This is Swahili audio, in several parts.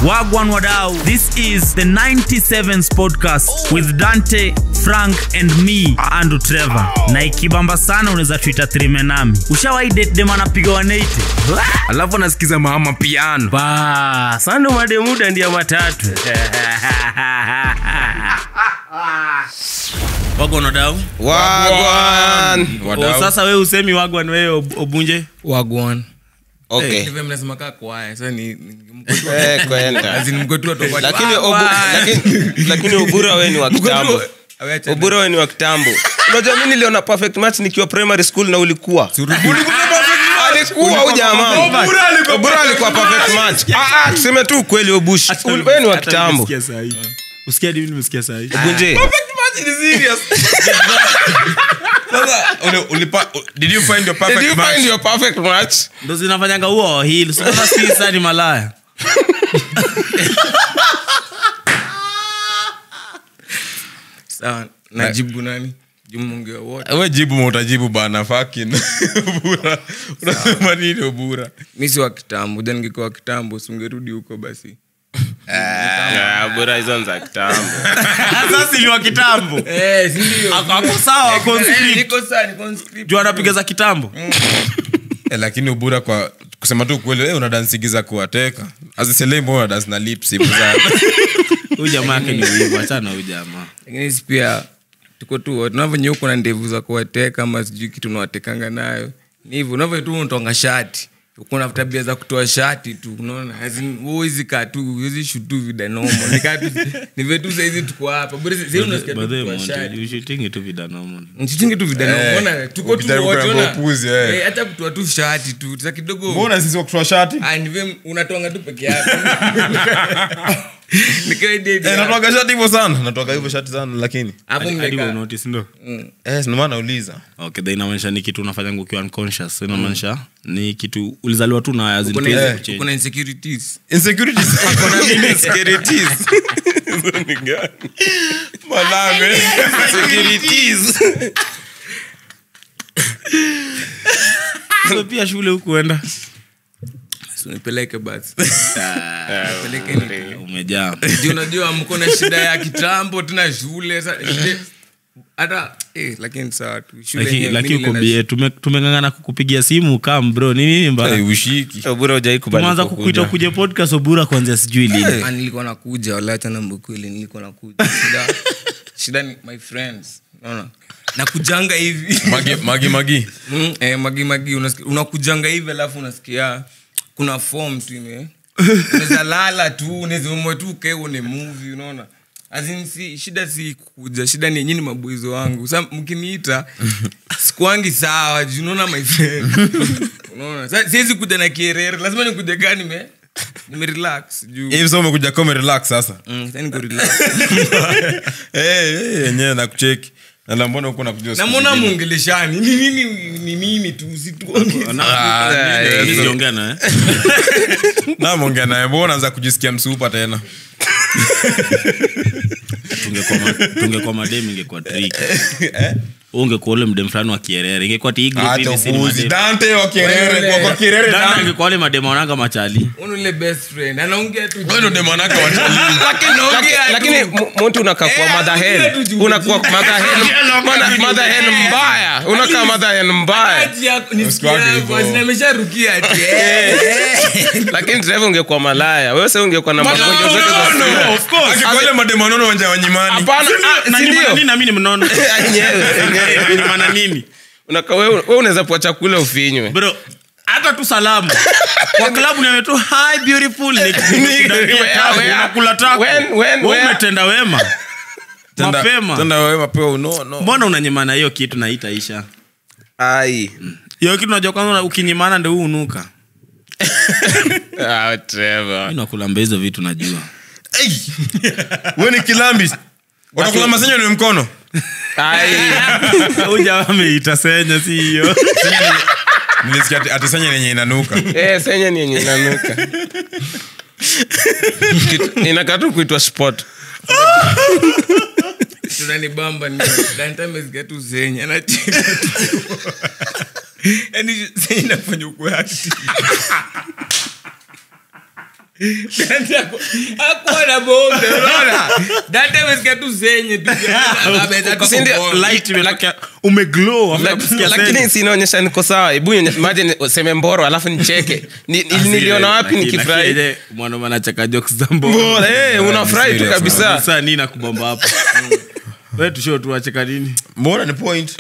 Wagwan Wadau. This is the 97s podcast with Dante, Frank and me, Andrew Trevor. Na ikibamba sana unaweza tuita trime nami. Ushawahi date dem anapiga 180? alafu anasikiza mama piano ba sando mademuda ndia matatu Wagwan Wadau. wagwan Oh, sasa wewe usemi Wagwan wewe Ob- Obunje? wagwan okay Hivyo mnasema kaa kwaya sasa ni ni- mko tu- Eh, kwenda. as in mko tu watu wa- lakini Wagwan. obu- lakini- lakini ubura we ni wa Mko tu- kitambo Awe acha- ubura we ni wa kitambo unajua mi niliona perfect match nikiwa primary school na ulikuwa alikuwa huyu jamaa ubura alikuwa perfect match Ah, ah, tuseme tu ukweli obush we ni wa kitambo Usikia hadi mimi nimesikia saa hii. bunje did you find your did perfect you match find your perfect match Ndo zinafanyanga huo hili. Sasa si sasa ni malaya. Sawa, najibu nani jumongea wote we jibu ma utajibu bana fakin ubura unasema nini ubura mi si wa kitambo ja ningekuwa wa kitambo singerudi huko basi Ah, ubura hizo ni za kitambo Sasa ni wa kitambo. Eh, si ndio? Ako- ako sawa, Eh, conscript. niko sawa, niko conscript. Juu anapiga za kitambo. Eh, lakini ubura kwa kusema tu kweli eh, unadansigiza kuwateka aziselei mbona unadansi na lips hivyo sana Huyu jamaa yake ni wivu, achana na huyu jamaa. lakini si pia tuko tu wote unavyonya uko na ndevu za kuwateka ama sijui kitu unawatekanga nayo ni hivyo unavyo tu unatonga shati uko na tabia za kutoa shati tu unaona As in, wewe huwezi kaa tu huwezi shutu vidanomo nikaa tu ni vile tu saizi tuko hapa bora sasa unasikia tu By the way, kutoa Monty, shati you should think it vida normal. mchitingi tu vidanomo unaona tuko tu ukijaribu wote kuambia unaona upuzi, eh. Eh, hata kutoa tu shati tu za kidogo mbona sisi wa kutoa shati Ah, ni vile unatonga tu peke yako nikaidi Eh, natoaga shati hivyo sana natoaga hivyo shati sana lakini hapo Hadi wewe mmekaa unotice, ndo? eh, ndio maana nauliza Okay, then inamaanisha ni kitu unafanya ukiwa unconscious. Inamaanisha ni kitu ulizaliwa tu na as in Kuna- pesa eh, kuchange. kuna insecurities insecurities insecurities Hizo ni gani malame insecurities So pia shule hukuenda Si unipeleke basi Nipeleke ni- umejaa Juu unajua mko na shida ya kitambo tena shule sa- shule- hata eh, lakini sawa tu shule Laki- yenyewe, lakini mimi uko nile- bie tumengangana kukupigia simu kam bro ni nini Eh, mbaya ushiki ubura ujai tumeanza kukuita kuja podcast obura kuanzia sijui lini Ah, nilikuwa nakuja walacha na mbukweli nilikuwa nakuja shida, shida ni my friends unaona nakujanga hivi magi magi magi Mm, eh, magi magi unasikia- unakujanga hivi alafu unasikia kuna form tu ime unaweza lala tu unaweza umwe tu ukae uone movie unaona As in, si, shida si kuja shida ni nyini mabwizo wangu sa mkiniita sikuangi sawa juu unaona my friend unaona Sa- siwezi kuja na kierere lazima nikuja kaa nime nimerelax juu hivi sasa umekuja kama relax sasa Mm, sasa niko relax. eh eh, yenyewe nakucheki na la mbona uko nakuja siku namwona zingine? mwongeleshani ni mimi ni mimi tu situonge Mimi sijaongea naye. na mwongea naye mbona unaanza kujisikia msupa tena Tungekuwa ma- tungekuwa madem ingekuwa trick ungekuwa ule mdem fulani wa kierere ingekuwa ti hii group hata hivi si ni upuzi madem. dante wa kierere Wewe. kwa kwa kierere Dada dante angekuwa wale madem wanaanga machali unule best friend anaongea tu wewe ndo demanaka watalii lakini naongea lakini tu. mu- mtu unakaa kwa Eh, mother anaongea hen tu juu- unakuwa mother hen mana- mother hen mbaya unakaa mother hen mbaya Ati yako- nisikia Usikwage hapo, hivyo. ati amesharukia ati, eh, eh. lakini drive ungekuwa malaya wewe sasa ungekuwa na magonjwa zote za sura. akikole mademanono wanja wanyimani hapana ah, Na si ni maana ndio nini na mimi ni mnono Yenyewe, yenyewe. Ina maana nini Unakaa wewe wewe unaweza pua chakula ufinywe bro hata tu salamu kwa klabu niame tu hi beautiful Ni- nikudambia tabu, Where- unakula taku when- when- Wewe where- umetenda wema mapema tenda wewe mapema unono mbona unanyimana hiyo kitu na itaisha ai hiyo kitu najua kwanza ukinyimana ndo huu unuka ah Trevor mi nakulamba hizo vitu najua wewe ni kilambi watakula masenyo ni mkono ai uja ameita senya si hiyo nilisikia ati- ati senya yenye inanuka eh senya ni yenye inanuka Kitu- inakaa tu kuitwa sport tunanibamba ni Dante amesikia tu zenye anacheka tu. Yaani zenye inafanya ukwe active. Dante ako- hakuwa na bombe unaona Dante amesikia tu zenye tu ameweza tu Si ndio? kubomba. light imetokea umeglow after kusikia lakini sense. sinaonyesha niko sawa hebu nionyeshe- imagine useme mboro alafu nicheke Ni- ni- Asile, niliona wapi lakini- nikifurahi lakini ile mwanaume anacheka jokes za mbona. Mbona, eh, unafurahi tu serious, kabisa Sasa nini nakubamba hapo we tusho tuwacheka nini mbona ni point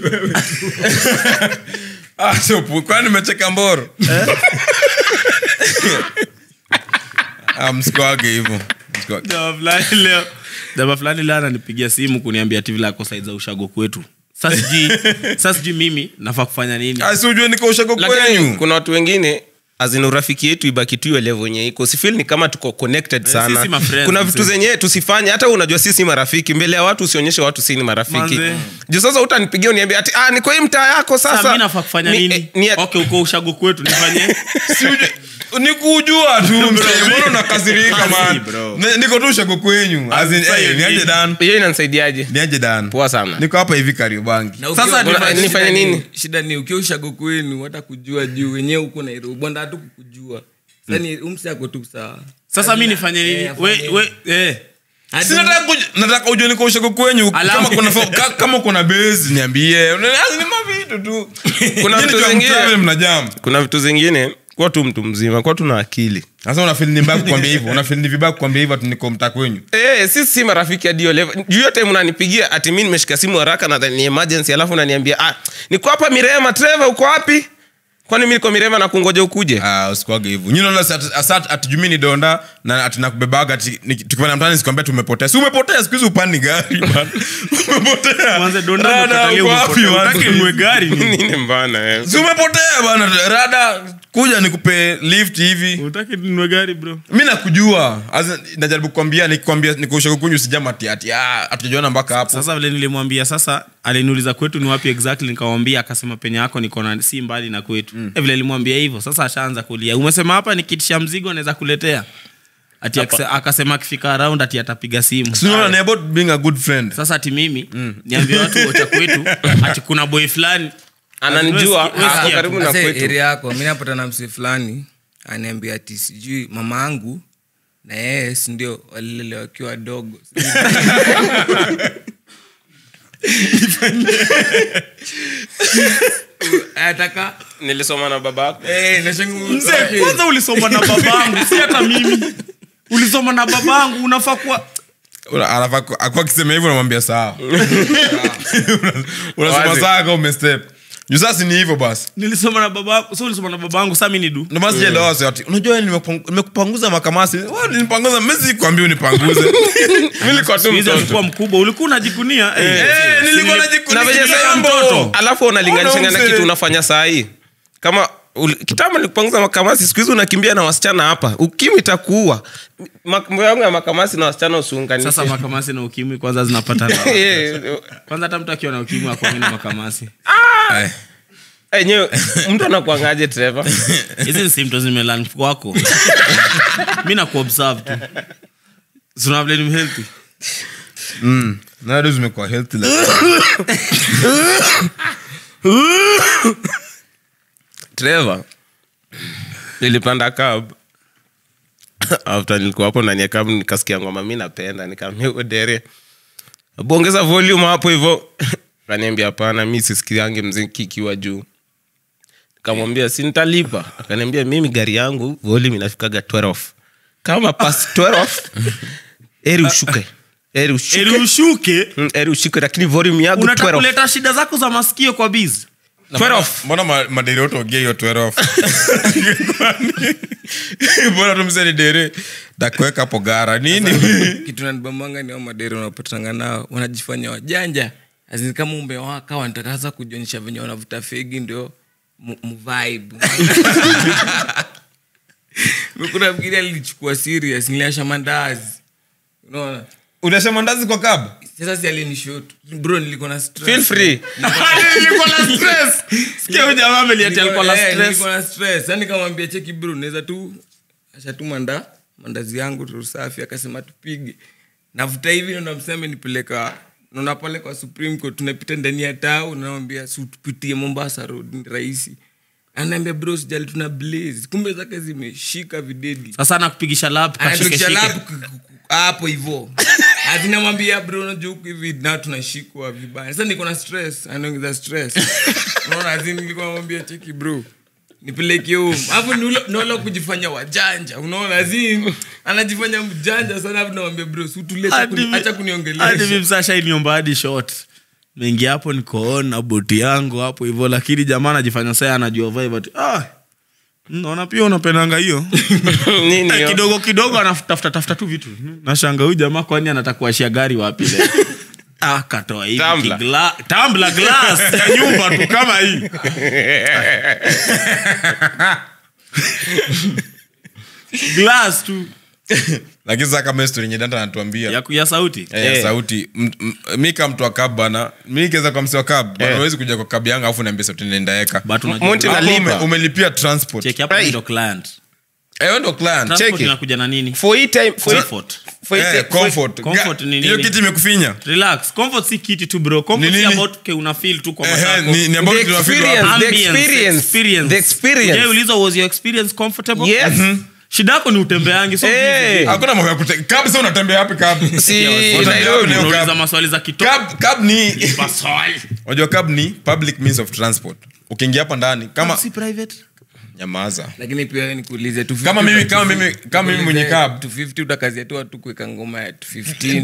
Ah, sio pu- kwani nimecheka mboro Ah, msikuage hivyo Msikuage. Jamaa fulani leo jamaa fulani leo ananipigia simu kuniambia ati vile ako side za ushago kwetu sasa sijui sasa sijui mimi nafaa kufanya nini Ah, si ujue niko ushago lakini kwenyu kuna watu wengine azina urafiki yetu ibaki tu ile level yenye iko sifil ni kama tuko connected sana sisi ma friends, kuna mzee. vitu zenye tusifanye hata unajua sisi marafiki mbele ya watu usionyeshe watu si ni marafiki Manze. juu sasa utanipigia uniambia ati ah, niko hii mtaa yako sasa sasa mi nafaa kufanya Ni- nini eh, ni- okay uko ushago kwetu nifanye Si ujue- ni kujua tu mzee. mbona unakasirika Ah, si, man bro. Ne- niko tu ushago kwenyu As in, sasa eh, hiyo niaje ni- dan hiyo inanisaidiaje niaje dan poa sana niko hapa hivi kariobangi Na ukiwa- Sasa shida nifanye- ni- nifanye shida ni- nini? shida ni ukiwa ushago kwenu hata kujua juu wenyewe huko nairobi bwana hatu kukujua sani umsi ako tu sawa sasa mi nifanye nini Eh, we, afanye we, eh. Hadi- Si nataka kuj- nataka ujue niko ushago kwenyu Alafu- kama kuna fo- ka- kama kuna base niambie Una- ni mavitu tu Kuna Nyinyi vitu tu zingine- hamtravel, mnajam kuna vitu zingine kuwa tu mtu mzima kuwa tuna akili sasa unafil ni mbaya kukwambia hivyo unafil ni vibaya kukwambia hivyo ati niko mtaa kwenyu Eh, sisi si marafiki hadi hiyo level. Juu yote mnanipigia ati mi nimeshika simu haraka na ni emergency alafu unaniambia ah, niko hapa Mirema Trevor uko wapi? Kwani mi niko Mirema na kungoja ukuje? Ah, usikuage hivyo nyinyi unaona ati- asa- ati juu mi ni donda na ati nakubebaga ati ni- tukipanda mtaani sikwambia tumepotea si umepotea siku hizi upandi gari man. umepotea Mwanze donda Rada, umekatalia uko wapi, umepotea. man? Utaki ununue gari nini? Nini mbana eh? si umepotea bana rada kuja nikupe lift hivi utaki ninunue gari bro mi nakujua As in, najaribu kukwambia nikwambia nikuusha kukunyu sijama ati ati ah, hatujajuana mpaka hapo sasa vile nilimwambia sasa aliniuliza kwetu ni wapi exactly nikamwambia akasema penye yako niko na si mbali na kwetu mm. vile nilimwambia hivyo sasa ashaanza kulia umesema hapa nikitisha mzigo naweza kuletea ati akase- akasema akifika around ati atapiga simu Si unaona, ni about being a good friend sasa ati mimi niambie watu wocha kwetu ati kuna boy fulani Ananijua Wewe sikia ako tu. karibu na Ase, kwetu. area yako mi napata na msee fulani aniambia ati sijui mama angu na yeye sindio walilele wakiwa wadogo ataka Nilisoma na baba yako. mzee kwanza ulisoma na babangu si hata mimi ulisoma na babangu unafaa kuwa Una- anafaa ku- akuwa akisema hivyo unamwambia sawa unasema Wazi. sawa kama umestep juu sasa ni hivyo basi nilisoma na babangu so ulisoma na babangu sa mi ni du Ndio maana sijaelewa wasi ati unajua nimepang- nimekupanguza makamasi Wewe ulinipanguza mimi sikwambia unipanguze mimi nilikuwa tu Hizi mtoto alikuwa mkubwa ulikuwa unajikunia eh. Eh, nilikuwa Nili- najiku- Na venye nikijilia sasa mtoto. alafu unalinganisha Ona na mzee. kitu unafanya saa hii. Kama ul- kitambo nilikupanguza makamasi siku hizi unakimbia na wasichana hapa. Ukimwi itakuua. Mambo yangu ya makamasi na wasichana usiunganishe. sasa makamasi na ukimwi kwanza zinapatana Eh, kwanza hata mtu akiwa na ukimwi akwamini makamasi Eh, enyewe mtu anakuangaje Trevor? hizi ni symptoms zimelan kwako mi nakuobserve tu sunavile ni mhealthy mm. nowadays umekuwa healthy like Trevor, nilipanda cab after nilikuwa hapo ndani ya cab nikasikia ngoma mi napenda nikaambia huyo dere bongeza volume hapo hivyo akaniambia hapana mi sisikiange mziki ikiwa juu nikamwambia si nitalipa akaniambia mimi gari yangu volume inafikaga 12 kama pas 12 eri ushuke eri ushuke eli ushuke Mm, eri ushuke lakini volume yangu unataka 12 kuleta shida zako za masikio kwa biz 12 mbona ma- maderi yote ogea hiyo 12 mbona tumseni dere dakuweka hapo gara nini kitu nanibambanga ni ao madere unapatanga nao wanajifanya wajanja Azini kama umewaka wanataka sasa kujionyesha venye wanavuta fegi ndio mu- muvibe kuna mgine alilichukua serious niliasha mandazi unaona unasema ndazi kwa kab sasa si alinishot bro nilikuwa na stress. feel free nilikuwa na stress sikia huyu jamaa ameliati alikuwa na Eh, stress nilikuwa na stress Sasa nikamwambia cheki bro naweza tu ashatuma nda mandazi yangu tu safi akasema tupige navuta hivi ndo mseme nipeleka naona pale kwa supreme court tunapita ndani ya tao namwambia si tupitie mombasa road ni rahisi anaambia bro sijali tuna blaze kumbe zake zimeshika videdi sasa nakupigisha lap anafikisha lap k- k- hapo hivo azinamwambia bro unajua huku hivi na tunashikwa vibaya sasa niko na stress anaongeza stress unaona azin nilikuwa namwambia cheki bro nipeleke home alafu naola kujifanya wajanja unaona azin anajifanya mjanja sana alafu namwambia bro sutulie acha kuniongelesha msashainiomba hadi shot mengi hapo nikoona boti yangu hapo hivyo lakini jamaa anajifanya saa anajua vibe ati ah naona pia unapendanga hiyo Nini Eh, hiyo? kidogo kidogo anatafuta tafuta tu vitu nashanga huyu jamaa kwani anataka kuashia gari wapi leo ah katoa hivi Tumbler. kigla- tumbler glass ya nyumba tu kama hii glass tu lakini sasa kama story yenye danta anatuambia ya, ya sauti Eh, ya Eh. sauti M- m- mi kama mtu wa kab bana mi nikiweza kwa msi wa kab bana Eh. huwezi kuja kwa kab yangu alafu niambia sauti ninaendaweka but unajua Monty Hapo nalipa. ume- umelipia transport check hapo Hey. ndio client Eh, wewe ndo client transport Check it. inakuja na nini For hii time- for hii- comfort for hii Eh, time- for- comfort comfort Ga- ni hiyo nini? kiti imekufinya relax comfort si kiti tu bro comfort Ni si nini? about ke una feel tu kwa Ehe, matako ni- ni about The tunafeel experience. wapi. The Ambience, experience. experience. The experience. Je, uliza was your experience comfortable Yes. shida yako ni utembeangi so Eh. hakuna mambo ya kute cab sasa unatembea wapi cab Si Unatembea Nairobi. wapi leo unauliza cab? maswali za kitoto Cab- cab ni Maswali. unajua cab ni public means of transport ukiingia hapa ndani kama si private nyamaza lakini pia nikuulize tu Kama mimi- kama mimi- kama mimi mwenye cab. 250 utakazia tu watu kuweka ngoma ya 215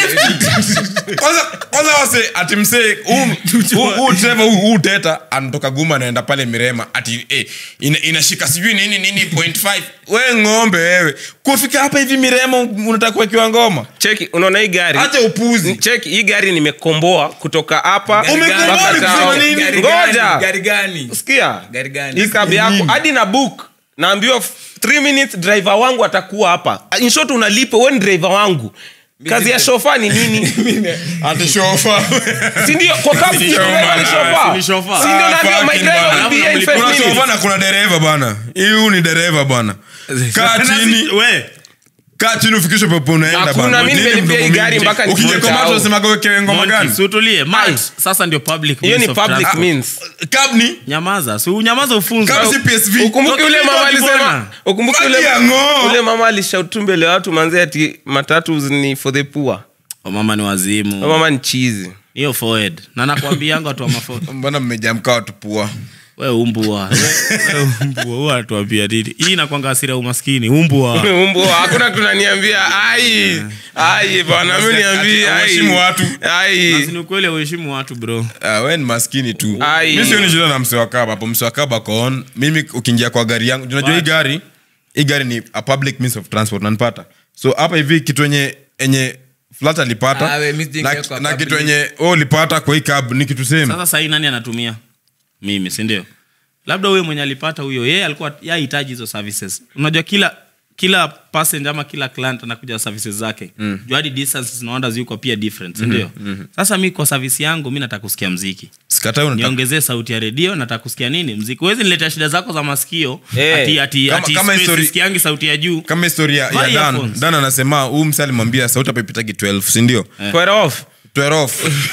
250. kwanza kwanza wase ati msee huu- huu- huu driver huu- huu teta anatoka guma anaenda pale mirema ati eh, ina, inashika sijui nini nini point five we ng'ombe wewe kufika hapa hivi mirema unataka kuwekiwa ngoma cheki unaona hii gari acha upuzi cheki hii gari nimekomboa kutoka hapa Gari Umekomboa mpaka ni kusema town. nini? Gari ngoja gani? Gari gani? sikia Gari gani? hii cab yako hadi na book naambiwa 3 minutes driver wangu atakuwa hapa in short unalipa wewe ni driver wangu kazi ya shofa ni nini ati shofa sindio kwa cab si driver ni shofa Ni chauffeur. si ndio Ah, naambia my fucking driver bana. will be here in Kuna five kuna shofa minutes na kuna dereva bana hii ni dereva bana kaa chini we kaa chini ufikishe pepo unaenda Hakuna, bana. mimi Nini nimelipia hii mdomo gari mingi? mpaka ukija nifike kwa macho town. unasemaga wekewe ngoma gani Monty, sutulie mat sasa ndio public hiyo means ni of public transport. means cab ni nyamaza si unyamaza ufunze cab si psv ukumbuke ule Toka mama kidogo alisema bwana. ukumbuke ule, Maji ya ng'oo. ule mama alishautu mbele ya watu manze ati matatu ni for the poor Oh, mama ni Huyo wazimu mama ni chizi hiyo forward na nakwambianga watu wa mafoto mbona mmejamkaa watu pua we umbua We- we umbua huwa anatuambia nini hii inakwanga asira ya umaskini umbua umbo hakuna tunaniambia ai ai bwana mi niambie ai. Hawaheshimu watu. ai ni ukweli auheshimu watu bro Ah, we ni maskini tu Ai. mi sioni shida na mse wa kaba hapo mse wa kaba koon mimi ukiingia kwa gari yangu unajua hii But- gari hii gari ni a public means of transport nanipata so hapa hivi kitu enye enye flat alipata Ah, we, mi sijingia na, kwa na public. kitu enye we ulipata kwa hii cab ni kitu same sasa sahii nani anatumia mimi sindio labda huyo mwenye alipata huyo yeye alikuwa yahitaji hizo services unajua kila kila passenger ama kila client anakuja na services zake mm. juu hadi distances na wonders yuko pia different sindio mm-hmm. sasa mi kwa service yangu mi nataka kusikia mziki sikatai unataka niongezee sauti ya redio nataka kusikia nini mziki huwezi niletea shida zako za masikio Eh, ati ati kama- ati kama space history- sisikiangi sauti ya juu kama historia ya Buy dan earphones. dan anasema huu mse alimwambia sauti hapa ipitagi 12 sindio Quite off 12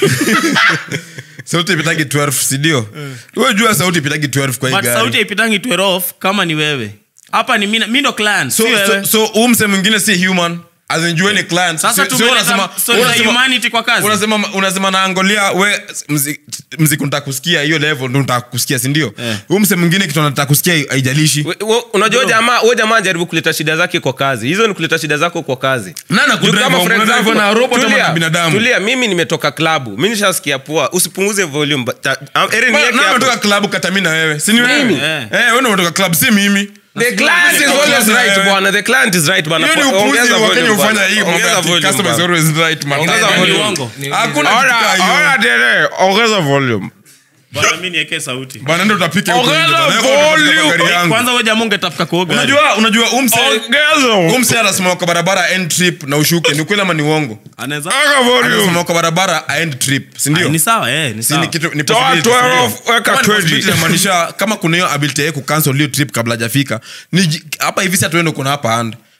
sauti ipitagi 12 sindio we jua sauti ipitagi 12 kwa hii but gari sauti haipitangi 12 off kama ni wewe hapa ni mi mi ndo client so, si wewe so, so huu mse mwingine si human azinjueni client Sasa Si- si tumeleta unasema- story za unasema- humanity kwa kazi. unasema unasema naangolia we mzi- mziki nataka kusikia hiyo level ndo nataka kusikia sindio Eh. huu mse mwingine kitu anataka kusikia haijalishi We- we- unajua huyo jamaa huyo jamaa anajaribu kuleta shida zake kwa kazi hizo ni kuleta shida zako kwa kazi Nani Juu akudrive? kama for Unadrive example- na robot ama tulia, na binadamu? tulia mimi nimetoka klabu mi nishasikia poa usipunguze volume but- ta- am- Eri Bana, niweke nani hapo. ametoka klabu kata mi na wewe sini wewe Mimi. Eh. Eh, wewe ndo umetoka club si mimi the client is always right bwana the client is right bwana hiyo ni Ongeza upuzi volume wakenya bwana. hufanya hii mambo Ongeza ya ati volume customer is bwana. always right man. Ongeza Ni volume. uongo. hakuna kitu Ora- kaa hiyo. ora dere, ongeza volume bwana mi niekee sauti bana ndo utapika huko Ongeza nje bana. Wewe unataka volume. gari yangu. kwanza we jamaa ungetafuka kuoga unajua unajua umse ongeza umse anasimama kwa barabara end trip na ushuke ni ukweli ama ni uongo anaweza ongeza volume anasimama kwa barabara aend trip si ndio ni sawa eh ni Si ni sawa kitu ni Toa possibility, 12, si ndio? weka Kama ni 20. possibility inamaanisha kama kuna hiyo ability yake kucancel hiyo trip kabla hajafika ni ji- hapa hivi sasa tuende kuna hapa hand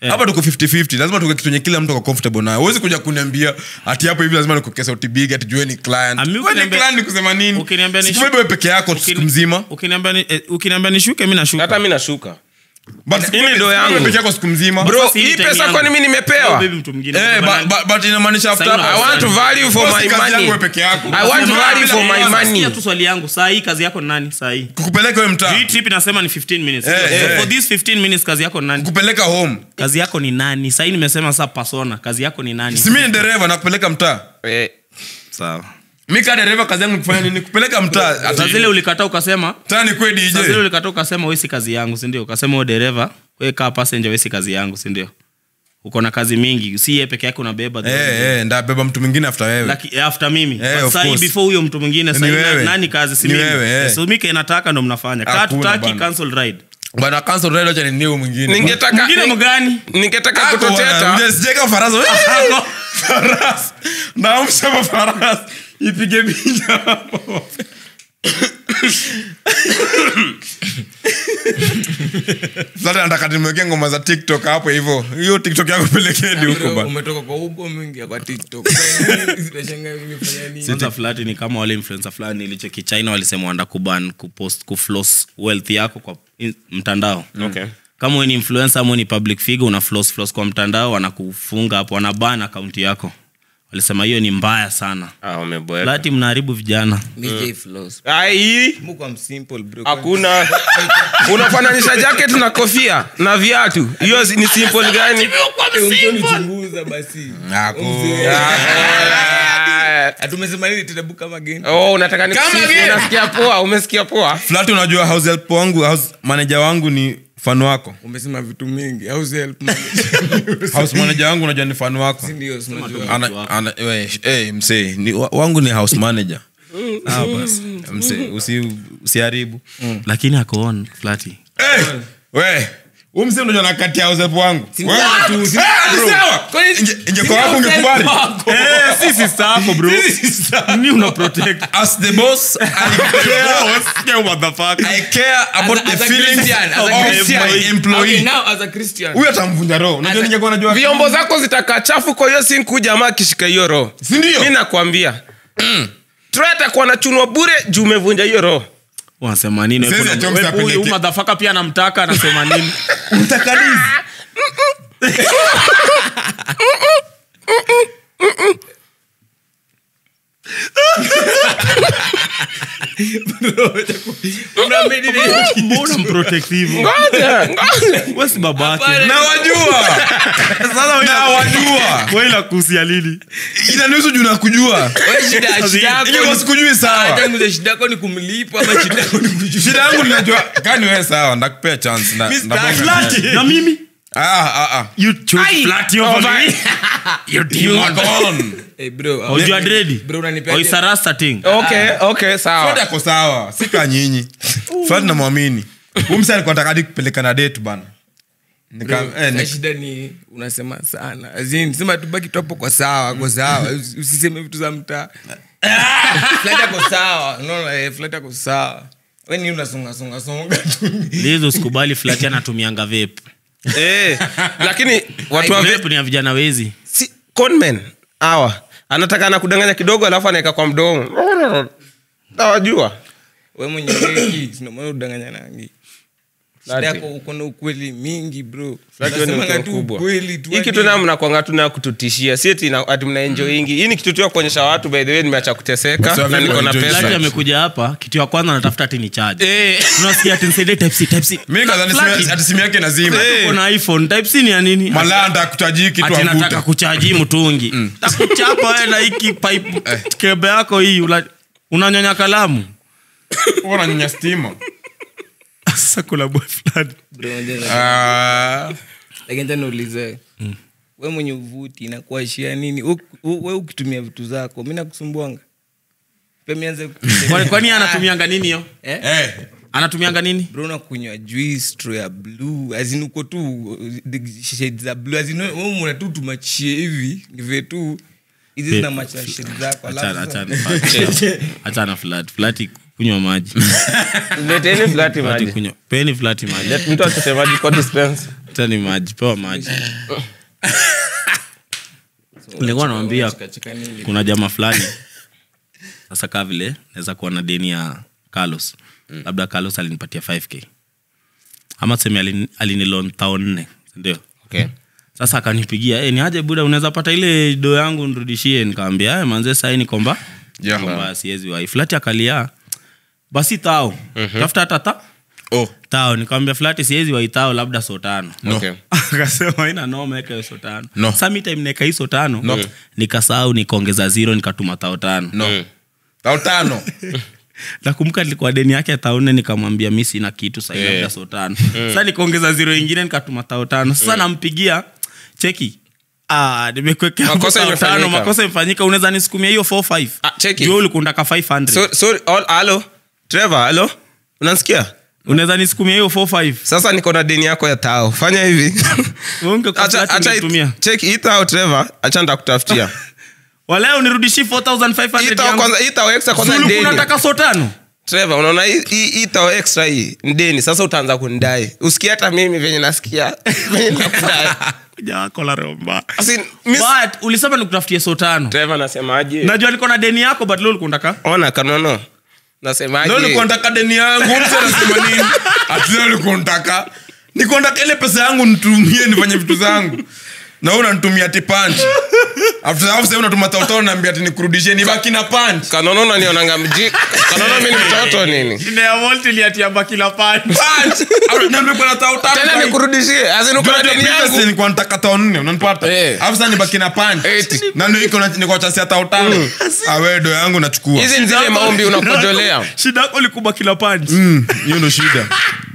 hapa tuko 50-50 lazima tuke kitu yenye kila mtu ako comfortable nayo huwezi kuja kuniambia ati hapo hivi lazima nikuke sauti big ati jue ni client Ah, mi Wewe ni ukiniambia- client ni kusema nini ukiniambia ni- Sikubebe wewe peke yako siku mzima ukiniambia ni- eh, ukiniambia nishuke mi nashuka hata mi nashuka but Hii sikubebe- ndo sikubebe yangu. peke yako siku mzima bro si hii time pesa yangu. kwani mi Oh, nimepewa baby mtu mwingine Eh, Bana- but- but- but inamaanisha after Sasa i want value for Boss, my kazi yangu money wewe peke yako i want Sema, value for my Sikia money tu swali yangu saa hii kazi yako ni nani saa hii kukupeleka wewe mtaa hii trip inasema ni 15 minutes Eh, so eh. for these 15 minutes kazi yako ni nani kupeleka home kazi yako ni nani saa hii nimesema saa persona kazi yako ni nani si mimi ni dereva na kupeleka mtaa Eh, sawa mi ka dereva kazi yangu ni kufanya nini kupeleka mtaa saa zile ulikataa ukasema tani kwe saa zile dj ulikataa ukasema wesi kazi yangu sindio ukasema u dereva we kaa passenger wesi kazi yangu sindio uko na kazi mingi si ye peke yake unabeba Eh, eh, ndabeba mtu mwingine after wewe Laki, after mimi Eh, But of saa hii course. before huyo mtu mwingine Ni saa hii na- wewe. nani kazi si Ni mimi wewe, eh. so mike inataka ndo mnafanya kaa Hakuna tutaki bana. cancel ride bana cancel ride acha ninio mwingine ningetaka mwingine ni- mgani ningetaka Ako bwana, kutoteta mje- sijeka farasi Ako. farasi naamsha farasi ipige picha hapo sasa nataka nimwekee ngoma za tiktok hapo hivyo hiyo tiktok yako pelekeni huko Bro, bana umetoka kwa ubo mingi kwa tiktok Unashangaa imefanya nini? kwanza flati ni kama wale influencer fulani ilicheki china walisema wanda kuban kupost kuflos wealth yako kwa in- mtandao Okay. kama we ni influencer ama we ni public figure una floss floss kwa mtandao wanakufunga hapo wanaban akaunti yako walisema hiyo ni mbaya sana Ah, umeboeka. flati mnaharibu vijana Mi J Flows. Ai, Muko am simple, bro. hakuna unafananisha jacket na kofia na viatu hiyo si- ni simple gani Nichunguza basi Ah, atumesema nini tutabu kama geni oh, unataka ni Kama vile. unasikia poa umesikia poa flati unajua house help wangu house manager wangu ni fan wako umesema vitu mingi house help house manager wangu unajua ni fan wako ndio unajua ana, ana, we, hey, msee ni, wa- wangu ni house manager ah, basi msee usi, usiharibu lakini akoon flati hey, we huu msee unajua nakati ya house help wangu Wewe- tu, si- Eh, ni sawa. Inge- ingekuwa wako ungekubali si sister yako bro ni una protect as the boss I care, I care about As a- the as a feelings Christian, as a of Christian. my employee Okay, now as a Christian. huyu atamvunja roho unajua ningekuwa najua vyombo zako zitakaa chafu kwa hiyo sinku jamaa akishika hiyo roho Si ndio? mi nakwambia Troy atakuwa nachunwa bure juu umevunja hiyo roho wanasema nini Sasa Wewe- Chomsky wewe- huyu apeleke. madhafaka pia anamtaka anasema nini mtakatifu mbona mprotective ngoja ngoja wewe si babake na wajua na wajua wewe ila kuhusia lini inanihusu juu na kujua Wewe shida- shida yako ingekuwa ni- sikujui sawa Hata nguzo shida yako ni kumlipa ama shida yako ni kujua. shida yangu ninajua kani wewe sawa ndakupea chance na, Mr. na bonga Flati, naye. na mimi ah ah ah you choose Flati over me you demon Go on. Eh, bro, oh you are ready Bro, unanipea- oh it's a rasta thing okay okay Fred sawa ako sawa sika nyinyi Fred namwamini umsa alikuwa nataka hadi kupeleka na date bana Nika- Bro, eh, na nik- shida ni unasema sana As in, sema tubaki tu hapo kwa sawa kwa sawa Usi- usiseme vitu za mtaa Flat ako sawa unaona, eh, flat ako sawa we ni unasongasongasonga tu lizo sikubali flati anatumianga vape eh lakini watu wa vape ni ya vijana wezi si conmen hawa anataka anakudanganya kidogo alafu anaweka kwa mdomo nawajua we mwenye weki sindomana udanganya nangi shida Flati. yako uko na ukweli mingi bro Flati wewe ni Unasemanga mtu tu mkubwa. ukweli tu hii hadi- kitu na mnakwanga tu na kututishia si ati na- ati mnaenjoingi hii ni kitu tu ya kuonyesha watu by the way nimeacha kuteseka Sawa, na vile niko na enjoy pesa flati amekuja hapa kitu ya kwanza anatafuta ati ni charge Eh. tunasikia ati nisaidie type C type C mi kadhani Flati. simu- ati simu yake nazima uko na iphone type C ni ya nini malaya ntakutajii kitu ati nataka avuta kuchaji mtungi takuchapa wewe na hiki pipe kebe yako hii ula- unanyonya kalamu unanyonya stima sasa kuna boy fulani Bro, unajua- Ah, lakini tena ulize we mwenye uvuti nakuashia nini U- u- we ukitumia vitu zako mi nakusumbuanga Pia mi nianze ku- Kwani- kwani anatumianga nini hiyo Eh? eh, anatumianga nini bro nakunywa juice straw ya blue azin uko tu uh, the shades za blue azin wewe mwana tu tumachie hivi nive tu hizi zina match na shades zako Achana, alafu achana, achana. achana flat flat kunywa maji leteni flati Flati maji kunywa peni flati maji Let mtu achote maji kwa dispense tani maji pewa maji nilikuwa nawambia kuna jamaa fulani sasa kaa vile naweza kuwa na deni ya carlos labda carlos alinipatia 5k ama tuseme alini- alinilon tao nne sindio okay. sasa akanipigia hey, ni aje buda unaweza pata ile do yangu nirudishie nikawambia "Eh, manze sai nikomba Yeah. kwamba siwezi wai flati akalia basi tao tafuta hata ta oh tao nikawambia flati siwezi wai tao labda so tano no Okay. akasema ina noma eka hiyo so tano No. sa mi time naeka hizo tano no. nikasahau nikaongeza zero nikatuma tao tano no tao tano nakumbuka nilikuwa deni yake tao nne nikamwambia mi sina kitu sai Yeah. labda so tano sa nikaongeza zero ingine nikatuma tao tano sasa nampigia cheki Ah, nimekuwekea hapo Makosa tao imefanyika. tano, makosa imefanyika unaweza nisukumia hiyo 45 Ah, cheki. Juu ulikundaka 500 so, sorry, all, halo trevor halo unansikia unaweza nisukumia hiyo 45 sasa niko na deni yako ya tao fanya hivi Ungekuwa Acha- flat acha ungetumia. it- check hii tao trevor acha ndakutafutia waleo unirudishie Hii 4500 tao yangu. kwanza hii tao extra kwanza Zulu ni deni kunataka so tano trevor unaona hii- hii hii tao extra hii ni deni sasa utaanza kunidai usikia hata mimi venye nasikia venye nakudai kuja wako la romba Asi, miss- but ulisema nikutafutie so tano trevor nasemaje najua liko na deni yako but leo ulikundaka ona kanono nasemaje leo nilikuwa nataka deni yangu mtu anasema nini ati leo nilikuwa nataka nilikuwa nataka ile pesa yangu nitumie nifanye vitu zangu na wewe unanitumia ati punch after hapo sasa unatuma tautao naambia ati nikurudishie nibaki na punch kanono unanionanga mji kanono mi ni mtoto nini ineavoltiliatiamba kila pani punch Au niambia kuna tautao tena nikurudishie azinuko deni yangu nilikuwa nataka tao nne unanipata Eh. alafu sasa nibaki na punch Eighty. na ndio iko na- niko chasia tao tano awedo yangu nachukua hizi ni zile maombi unakojolea shida yako likuba kila pani Mm, hiyo ndo shida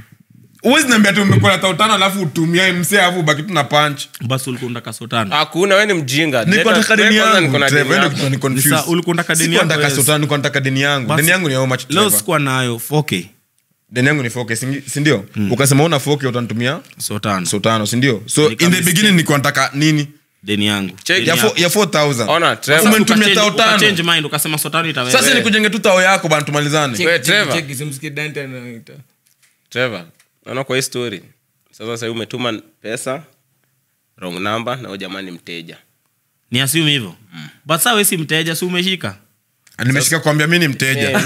uwezi niambia tu umekuwa na tao tano alafu utumia msee alafu ubaki tu na punch basi ulikundaka so tano hakuna we ni mjinga niko nataka deni Kwanza yangu niko na Trevor, deni wewe yako. ndio ni confused. Sasa ulikuwa unataka deni Sikuwa yako, nataka yes. sultani, nilikuwa nataka deni yangu Basi, deni yangu ni how much leo Trevor? sikuwa nayo 4k deni yangu ni 4K, singi- sindio ukasema una 4K utanitumia so tano so tano sindio so in the Nikamisikia. beginning nilikuwa nataka nini deni yangu Check. Deni ya yako. fo- ya 4000 Ona, Trevor. Sasa umenitumia ukachange- tao tano. ukachange mind ukasema so tano itaweza. sasa nikujenge tu tao yako bana tumalizane We, Trevor. simsikie dante anaita Trevor, naona kwa hii story sasa sahii umetuma pesa wrong number na huyo jamaa ni mteja ni assume hivyo but saa wesi mteja si umeshika nimeshika kuambia mi ni mteja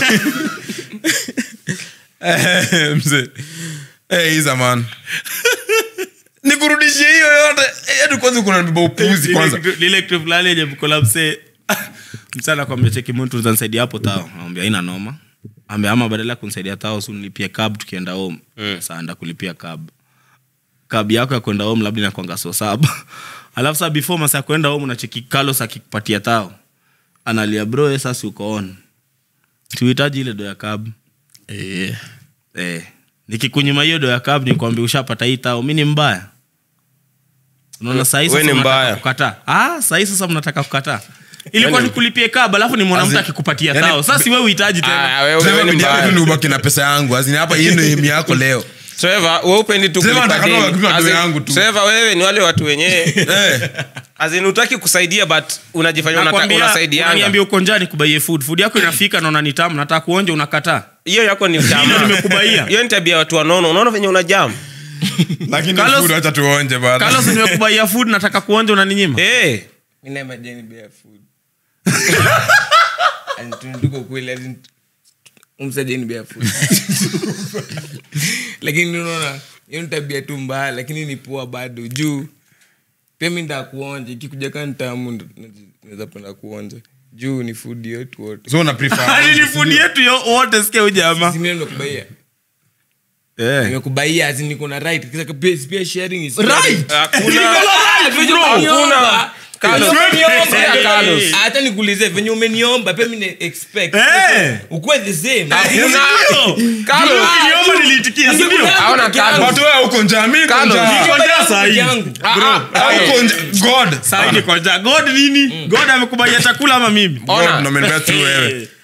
Eh, mzee Eh, hii zamani nikurudishie hiyo yote Eh, hadi kwanza kuna nibeba upuzi kwanza Lile- lile kitu fulani yenye mkola msee msana kwambia cheki mtu uzanisaidia hapo tao ambia ina noma ambia ama badala ya kunisaidia tao si nilipie cab tukienda home sasa anda kulipia cab cab yako ya kwenda home labda inakwanga so saba alafu saa before masaa ya kwenda home unacheki Carlos akikupatia tao analia bro eh, sasa uko on tuhitaji ile do ya cab eh eh nikikunyima hiyo do ya cab nikwambia ushapata hii tao mi ni mbaya unaona sahii We sasa ni mnataka mbaya. kukataa ah sahii sasa mnataka kukataa ilikuwa Yaani- nikulipie kab alafu ni mwanamke Azin- akikupatia yaani- tao sasa si wewe uhitaji Ah, tena wewe- Trevor, wewe ni bidii yako mbaya. tu ni ubaki na pesa yangu azini hapa hii ndio aim yako leo Trevor, wewe upendi tu Trevor kulipa anataka deni. tu kulipa As deni in, yangu tu. Trevor, wewe ni wale watu wenyewe Eh, azin utaki kusaidia but unajifanya unata- Nakwambia, unasaidianga unaniambia uko njaa nikubaie food food yako inafika naona ni tamu nataka kuonja unakataa hiyo yako ni Hilo utamu. nimekubaia. hiyo ni tabia ya watu wanono unaona venye unajam lakini Carlos- food acha tuonje bana Carlos nimekubaia food nataka kuonja unaninyima hey, Mina imagine bare food. And tunatuko kweli as in umsajeni bare food. lakini unaona hiyo ni tabia tu mbaya lakini ni poa bado juu pia mi ndaa kuonja ikikuja kaa ntamu naweza penda kuonja juu ni food yetu wote so una prefer Hadi ni food yetu yo wote sikia huyu jamaa Si mimi nimekubaia Eh. nimekubaia as in niko na right Kisa pia, pia sharing is Right. hakuna Hakuna. Carlos. Umeniomba. Carlos. hata nikuulize venye umeniomba pia mimi expect Eh. ukuwe the same Hakuna. Ndio. Carlos. Ndio, ukiniomba nilitikia, si ndio? Haona Carlos. But wewe uko njaa mi niko Carlos. njaa Niko njaa saa hii. yangu Ah, uko njaa god Saa hii niko njaa. god nini god amekubalia chakula ama mimi Ona. God ndo amenipea through wewe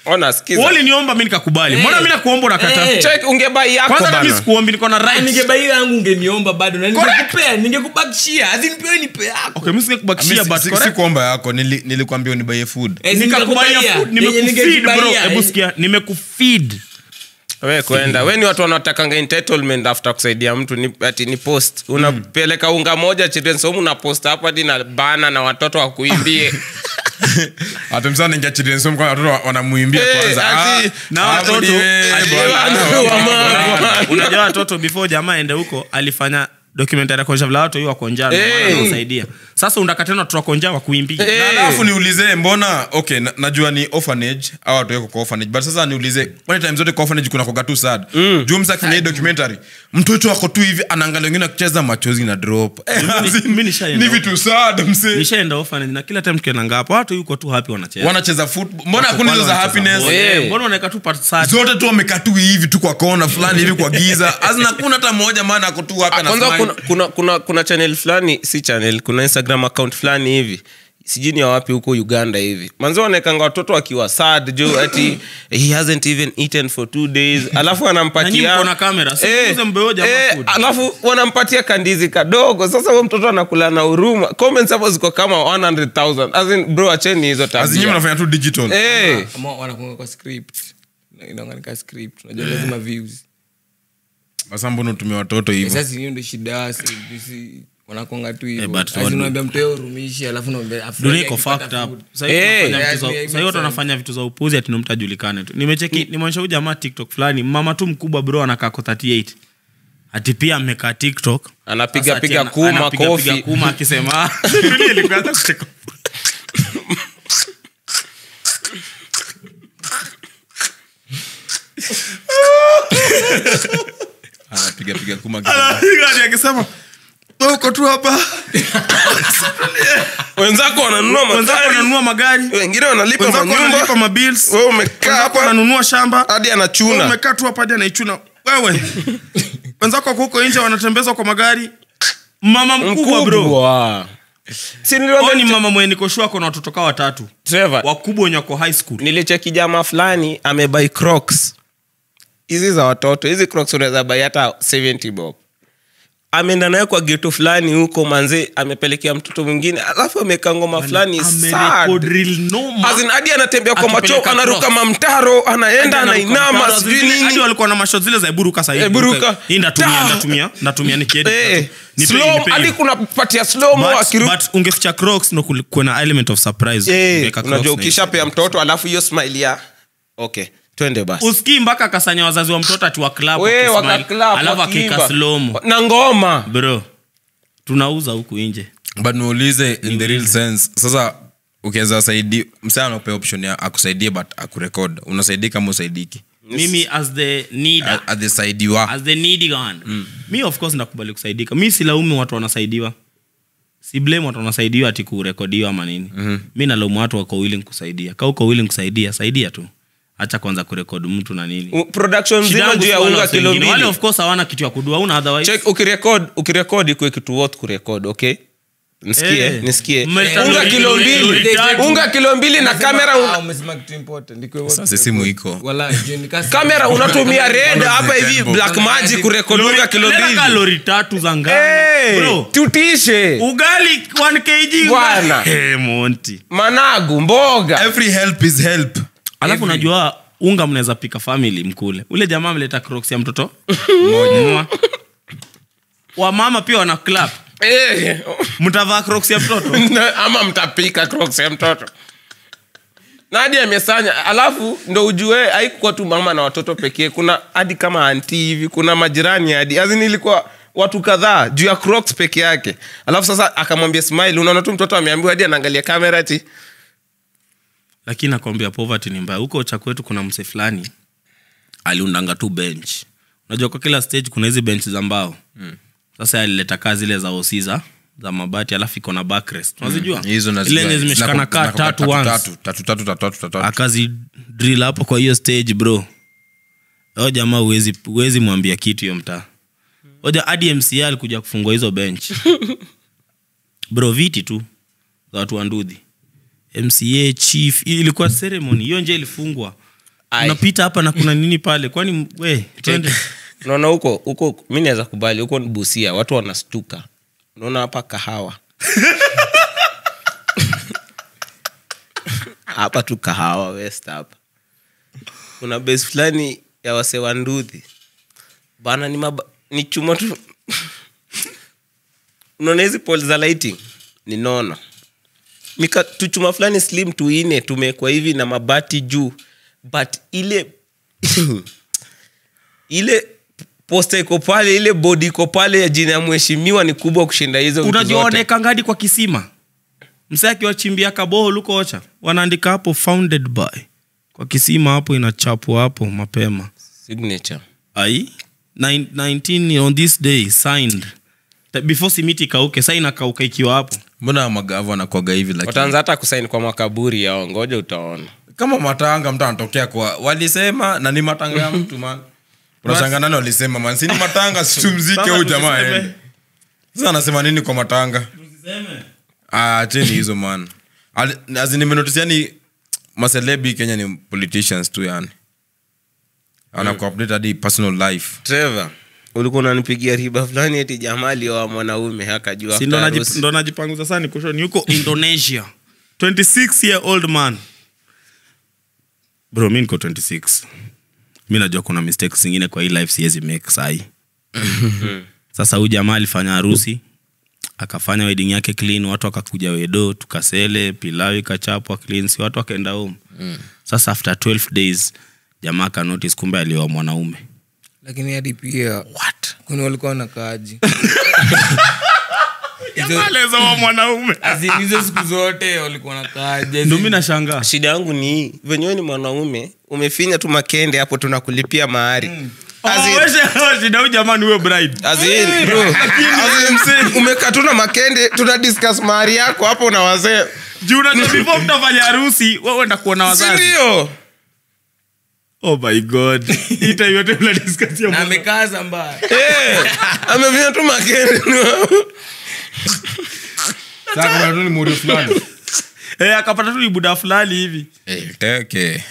ona sikiza uliniomba mi nikakubali mbona mi nakuomba unakata Eh. check ungebai yako kwanza hata mi bana sikuombi niko na right ningebai yangu ungeniomba bado na ningekupea ningekubakishia azinipewe nipe yako okay mi singekubakishia but si correct kuomba yako nili- nilikwambia unibaie food Eh, nikakubaia ningekubaia. food, Yenye nimekufeed bro ningejibaia. hebu sikia nimekufeed we kwenda we ni watu wanatakanga entitlement after kusaidia mtu ni, ati ni post unapeleka unga moja children's home una post hapa hadi na bana na watoto wakuimbie atumsana ningia children's home kwa watoto wanamuimbia Eh, kwanza ati- Ah, na ah, watoto budi we, ati- bwana. Wa- unajua watoto before jamaa ende huko alifanya documentary ya kuonyesha vile watu hiyo wako njaa Eh. kusaidia sasa unataka tena watu wako njaa wakuimbia Eh. Na alafu niulize mbona okay na, najua ni orphanage au watu wako kwa orphanage but sasa niulize kwani time zote kwa orphanage kuna koga tu sad mm. juu msa kwenye hii documentary mtoto wako tu hivi anaangalia wengine akicheza machozi na drop Eh, Mimi- as in, mimi nishaenda ni vitu sad mse nishaenda orphanage na kila time tukiendanga hapo watu yuko tu happy wanacheza wanacheza football mbona hakuna hizo za Wanacheza happiness ball. Eh. Eh, mbona unaweka tu part sad zote tu wamekaa tu hivi tu kwa kona fulani hivi kwa giza azina kuna hata mmoja maana ako tu hapa na kwanza smile. kuna, kuna, kuna, kuna channel fulani si channel kuna instagram account fulani hivi sijui ni ya wapi huko uganda hivi manzi wanaekanga watoto wakiwa sad jo ati he hasn't even eaten for two days alafu Na nyinyi wanampatia mko na kamera, si Eh, mkuze mbeo jamaa eh, food. alafu wanampatia kandizi kadogo sasa huyo mtoto anakula na huruma comments hapo ziko kama 100000 as in bro acheni hizo As in, nyinyi tabia mnafanya tu digital eh Ama wanakunga kwa script inaanganika script unajua lazima views sasa mbona utumia watoto hivyo sasa hiyo ndio shida si- si- wanakonga tu Eh, hivyo but Asi what- unaambia mteo urumishi alafu unaambia afurahi dunia iko akipata fucked up food. Sasa hivi Eh. tunafanya Yeah, vitu za- yeah, it sasa hivi makes watu wanafanya vitu za upuzi ati mtu ajulikane tu nimecheki nimeonyesha huyu jamaa tiktok fulani mama tu mkubwa bro anakaa ko 38 ati pia amekaa tiktok Anapiga- Sasa ati piga ana- kuma, anapiga- kofi. piga kuma akisema Dunia ilikuwa hata kucheka. anapiga piga kuma Anapiga hadi akisema "Wewe uko tu hapa wenzako wananunua wenzako magari wananunua magari wengine wanalipa wenzako wanalipa manyumba mabills wewe umekaa wenzako hapa wananunua shamba hadi Wewe anachuna umekaa tu hapa hadi anaichuna wewe wenzako wako huko nje wanatembezwa kwa magari mama mkubwa bro mkubwa si Huyo niliwaambia ni mama mwenye nikoshua kona watoto kaa watatu Trevor, wakubwa wenye wako high school nilicheki jamaa fulani amebai crocs hizi za watoto hizi crocs unaweza bai hata 70 bob ameenda nayo kwa geto fulani huko manze amepelekea mtoto mwingine alafu ameka ngoma fulani Amerecord sad. reel noma. As in, hadi anatembea kwa macho Akipeleka anaruka crocs. mamtaro anaenda Hadi anainama anaruka sijui mtaro, hadi nini walikuwa na mashot zile za eburuka Eh, sahii buruka. hii ndatumia Ta. ndatumia ndatumia nikiedit. Eh, Nipe- slow- nipe hadi hiyo. kuna patia slow mo But- akiru but ungeficha crocs ndo kuli- kuwe na element of surprise Eh, Ukiweka Crocs unajua na ukishapea mtoto alafu hiyo smile ya okay twende basi usikii mpaka akasanya wazazi wa mtoto ati wa club We, wakismile, wakaklap, alafu wakiimba. akika slomo na ngoma bro tunauza huku nje but niulize in the real sense sasa ukiweza saidi msaa anapea option ya akusaidie but akurekod unasaidii kama usaidiki mimi as the needer, at the side you are as the needy one mi of course ndakubali kusaidika mi silaumu watu wanasaidiwa si blame watu wanasaidiwa ati kurekodiwa ama nini mm-hmm. mi nalaumu watu wako willing kusaidia ka uko willing kusaidia saidia tu hacha kwanza kurekodi mtu na nini U- production Shida mzima yangu juu ya si wale unga wase kilo wengine. wale mbili of course hawana kitu ya kudua una otherwise check ukirekod ukirekod ikuwe kitu worth kurekod okay nisikie Eh. nisikie Mmeleta unga lori- kilo lori- mbili lori tatu. unga kilo mbili na kamera Ah, una- umesema kitu important. Ikuwe Sasa wote simu record. iko. Wala, juu ni kasi- kamera unatumia red hapa hivi Tembo. black magic kurekod unga kilo Leta ka mbili lori tatu za ngano Hey, Bro, tutishe ugali 1 kg Bwana. hey, monti managu mboga every help is help alafu unajua unga mnaweza pika family mkule ule jamaa ameleta crocs ya mtoto mmoja wamama pia wana clap Eh, mtavaa crocs ya mtoto na- ama mtapika crocs ya mtoto nadi amesanya alafu ndo ujue haikuwa tu mama na watoto pekee kuna hadi kama anti hivi kuna majirani hadi azini ilikuwa watu kadhaa juu ya crocs peke yake alafu sasa akamwambia smile unaona tu mtoto ameambiwa hadi anaangalia kamera ti lakini nakwambia poverty ni mbaya huko cha kwetu kuna mse fulani aliundanga tu bench unajua kwa kila stage kuna hizi bench za mbao mm. sasa alileta kaa zile za osi za za mabati alafu iko na backrest unazijua hizo Ile nazijua. yenye zimeshikana Zinaku- kaa zinaku- tatu once tatu, tatu, tatu, tatu, tatu, tatu. akazi drill hapo kwa hiyo stage bro o jamaa huwezi huwezi mwambia kitu hiyo mtaa oja hadi mca alikuja kufungua hizo bench bro viti tu za watu wa ndudhi mca chief ilikuwa ceremony hiyo nje ilifungwa Ai. unapita hapa na kuna nini pale kwani we twende unaona huko huko mi naweza kubali huko ni busia watu wanastuka unaona hapa kahawa hapa tu kahawa west hapa kuna base fulani ya wase wa nduthi bana ni, maba, ni chuma tu unaona hizi pol za lighting ni nono Mika, tuchuma fulani slim tuine tumekwa hivi na mabati juu but ile ile posta iko pale ile bodi iko pale ya jina ya mheshimiwa ni kubwa kushinda hizo vitu zote. unajuaonekangadi kwa kisima msee akiwachimbia kaboho lukocha wanaandika hapo founded by kwa kisima hapo inachapwa hapo mapema signature ai Nine- 19 on this day signed Ta- before simiti ikauke sa inakauka ikiwa hapo mbona magavu anakwaga hivi lakini wataanza hata kusaini kwa makaburi yao ngoja utaona kama matanga mtu anatokea kwa walisema na ni matanga ya mtu man unashanga nani walisema man si ni matanga situmzike Sasa huyu jamaa tusiseme. aende. sasa anasema nini kwa matanga Ah, acheni hizo man Ali- as in nimenotice yani maselebi kenya ni politicians tu yani anakuupdate hadi personal life trevor ulikuwa unanipigia riba fulani eti jamaa alioa mwanaume akajua si ndo after naji- harusi. ndo najipanguza sana kushoni yuko indonesia 26 year old man bro mi niko 26 mi najua kuna mistakes zingine kwa hii life siwezi make sahi sasa huyu jamaa alifanya harusi akafanya wedding yake clean watu wakakuja wedo tukasele pilau ikachapwa clean si watu wakaenda home sasa after 12 days jamaa akanotice kumbe alioa mwanaume lakini hadi pia kuni walikuwa na kaji alioa mwanaume hizo siku zote walikuwa na kaji ndo mi nashangaa shida yangu ni hii venyewe ni mwanaume umefinya tu makende hapo tunakulipia mahari As in- shida huyu jamani huyo bride as in, bro, as in, umekatuna makende tuna discuss mahari yako hapo na wazee juu unajua before mtafanya harusi wewe enda kuona wazazi sindio oh my god hii time yote mnadiscuss na amekaza mbaya amefinya tu makende Sasa kuna tu ni muri fulani eh akapata tu ni buda fulani hivi Eh, teke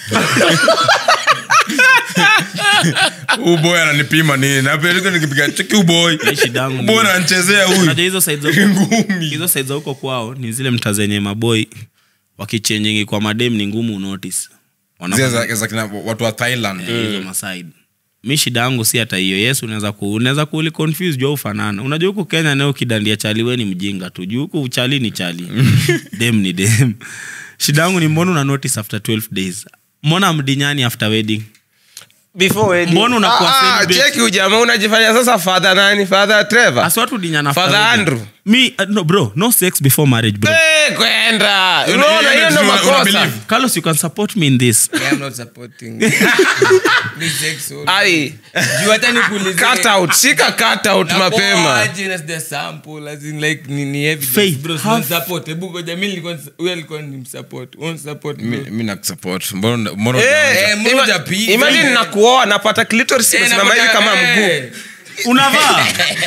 uboy ananipima nini napeleka nikipiga cheki uboy Hii shida yangu ni- uboy ananichezea huyu unajua hizo side za huko ngumi hizo side za huko kwao ni zile mta zenye maboi wakichenjingi kwa madem ni ngumu unotice Zile za- za kina watu wa thailand hizo masaid mi shida yangu si hata hiyo yes unaweza ku unaweza kuuli confuse jua ufanana unajua huku kenya nayo kidandia chali we ni mjinga tu juu huku chali ni chali dem ni dem shida yangu ni mbona una notice after 12 days mbona mdinyani after wedding before wedding. Mbona unakuwa Ah, ah, celibate? cheki ujamaa unajifanya sasa father nani father trevor Asi watu dinyana after Father wedding. Andrew. mi uh, no bro no sex before marriage bro Eh, kwenda Una- unaona una- hiyo ndo una- una makosa believe. carlos you can support me in this I'm not supporting. Ni sex only. ai Juu hata nikuulize- cut out shika cut out Na mapema poa aje na the sample, as in like ni- ni evidence. Faith, Bro, si have- unisupport. Hebu ngoja, mi nilikuwa nis- huyo alikuwa nimsupport. Unisupport, bro. Mi- mi nakusupport mbona mbona Eh, unaanza? Eh, mbona ima- hujapiga? imagine nakuoa napata clitoris Eh, imesimama hivi napata- kama mguu eh. unavaa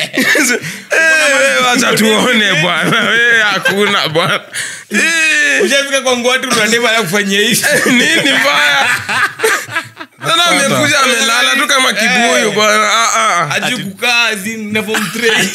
Eh, wacha tuone bwana Eh, hakuna bwana Eh, Ushafika kwa ngwatu unadema ala kufanyia hivi. nini mbaya sana amekuja amelala tu kama kibuyu bwana Ah, ah. Hajui kukaa, as in, na form train.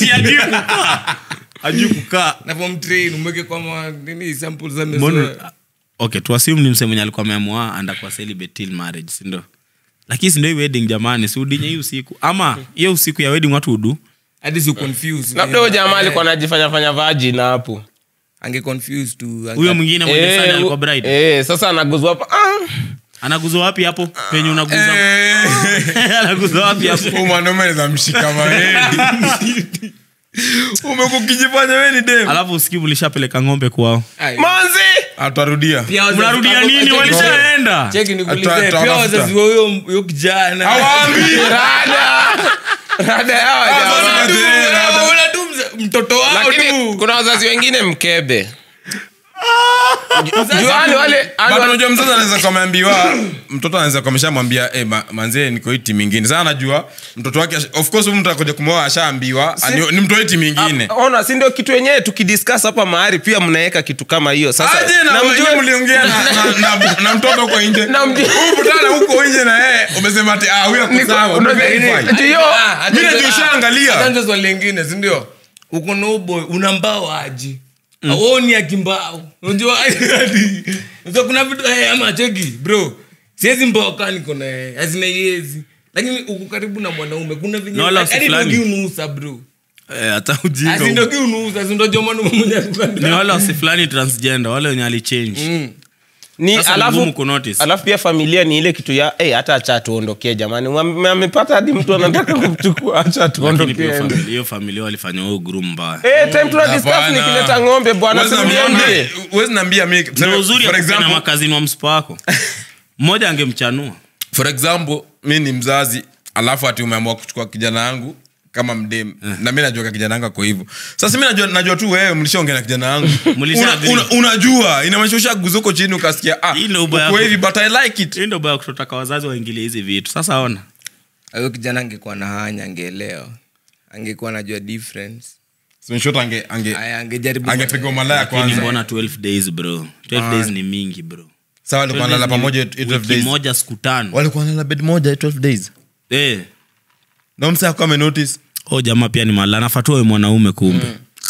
ajui kukaa Na form train, umweke kwa ma- nini, samples za Mbona- mezoa. okay tuasimu ni mse mwenye alikuwa ameamua andakuwa celibate till marriage sindo lakini sindo hii wedding jamani siudinye hii usiku ama hiyo usiku ya wedding watu udu Hadi si confuse. labda huyo jamaa alikuwa anajifanya fanya vagin hapo Ange confuse tu. Ange- huyo mwingine mwenye Eh, sana u- alikuwa bride eh, sasa anaguzwa hapa Ah. anaguzwa wapi hapo penye unaguza anaguzwa wapi hapo Huyu mwanaume anaweza mshika maeni umekukijifanya we ni dem alafu usikii mlishapeleka ng'ombe kwao Ai. manzi atarudia Pia wazazi- mnarudia Ako- nini cheki- walishaenda cheki nikuulize, Atoa- atoa pia mafuta. wazazi wa huyo huyo kijana rada rada yawa jamaa. Una- una tu mza- mtoto wao lakini tu kuna wazazi wengine mkebe Juu wale wale But wale- unajua mzazi anaweza kuwa ameambiwa mtoto anaweza kuwa ameshamwambia eh, ma, manzee niko hii timu ingine sasa anajua mtoto wake ash- of course huyu mtu akuja kumwoa ashaambiwa Si- ni, ni mtu wa hii timu ingine Ah, ona si ndio kitu yenyewe tukidiscuss hapa mahali pia mnaweka kitu kama hiyo sasa aje na na mjue- wewe mliongea na, na, na, na mtoto huko nje Na mjue- Huyu mtana huko nje na yeye umesema ati ah huyu ako Niko- sawa unajua- umeverify. ati hiyo- Mimi najua ushaangalia. Hata swali lingine sindio uko na uboy una mbao aji aoni akimbao unajua Unajua kuna vitu eh, ama cheki bro siwezi mbao kaa niko na yeye hazina yezi lakini uko karibu na mwanaume kuna venye Na wala hadi usifulani. ndogi unusa bro Eh, hata ujinga azindogi unusa sindojua mwanaume mwenye ako kando. ni wale wasi fulani transgender wale wenye alichange Mm. ni Sasa ni alafu ngumu kunotice. alafu pia familia ni ile kitu ya hey, hata acha tuondokee jamani Wame- amepata hadi mtu anataka kumchukua acha Lakini pia tuondokee familia- hiyo familia walifanya huo group mbaya Eh, time tuna discuss Hapana. nikileta ng'ombe bwana Huwezi simniambie niambia- huwezi niambia mi ndio tuseme, uzuri for ya kupenda example- makazini wa msipa wako mmoja angemchanua for example mi ni mzazi alafu ati umeamua kuchukua kijana yangu kama mdem na mi najua ka kijana yangu ako hivyo sasa mi najua, najua tu wewe mlishaongea na kijana yangu Mlisha una, agree. una, unajua inamaanisha ushaguza huko chini ukasikia ah, Hii ndio ubaya uko wako. hivi but i like it hii ndo baya kutotaka wazazi waingilie hizi vitu sasa ona huyo kijana angekuwa na hanya angeelewa angekuwa anajua difference Snapshot ange ange Aya, angejaribu angepigwa malaya lakini kwanza mbona 12 days bro 12 days ni mingi bro sawa walikuwa 12 wanalala days ni pamoja 12 wiki days moja siku tano walikuwa wanalala bed moja 12 days eh na msa akawa amenotice oh jamaa pia ni mala nafatue mwanaume kumbe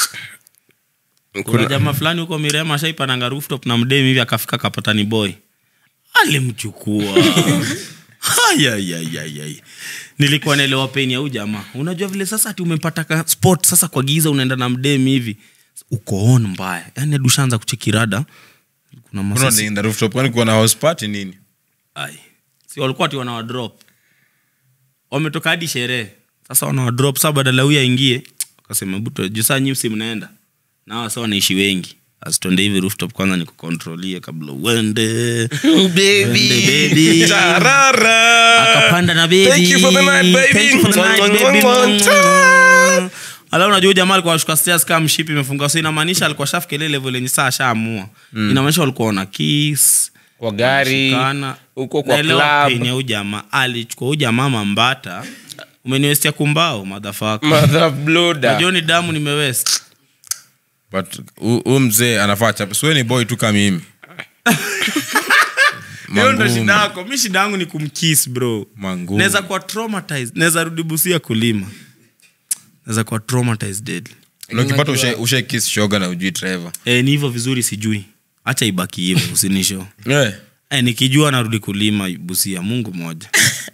kuna jamaa fulani huko mirema ashaipananga rooftop na mdemi hivi akafika kapatani boy alimchukua Ayayayayay. nilikuwa naelewa peni ya huu jamaa unajua vile sasa ati umepata ka spot sasa kwa giza unaenda na mdemi hivi uko on mbaya yani adushaanza kuchekirada kuna Mbona masasi wanaenda rooftop kwani kuwa na house party nini Ai. si walikuwa ati wanawadrop wametoka hadi sherehe sasa wanawadrop saa badala huyu aingie akasema buto juu saa nyimsi mnaenda na hawa saa wanaishi wengi asitonde hivi rooftop kwanza nikukontrolie kabla uende Uende, baby. akapanda na baby. Thank you for the night, baby. Thank you for the night, Mwah, baby. mwah, mwah. ala unajua huyu jamaa alikuwa ashuka stairs kama mshipi imefunga so inamaanisha alikuwa shafikiria level yenye saa ashaamua inamaanisha walikuwa wana kiss kwa gari Shikana. huko kwa Naelewa club pain ya huyu jamaa alichukua huyu jamaa mambata umeniwestia kumbao madhafaka mother bloda najua ni damu nimewest but huu mzee anafaa chapa siwe ni boy tu kama mimi hiyo ndo Mangumu. shida yako mi shida yangu ni kumkis bro Mangumu. naweza kuwa traumatized naweza rudi busia kulima naweza kuwa traumatized deadly Na ukipata ushe, ushe kiss shoga na ujui trevor e, ni hivyo vizuri sijui hacha ibaki hivyo usinisho yeah. e, nikijua narudi kulima busia mungu moja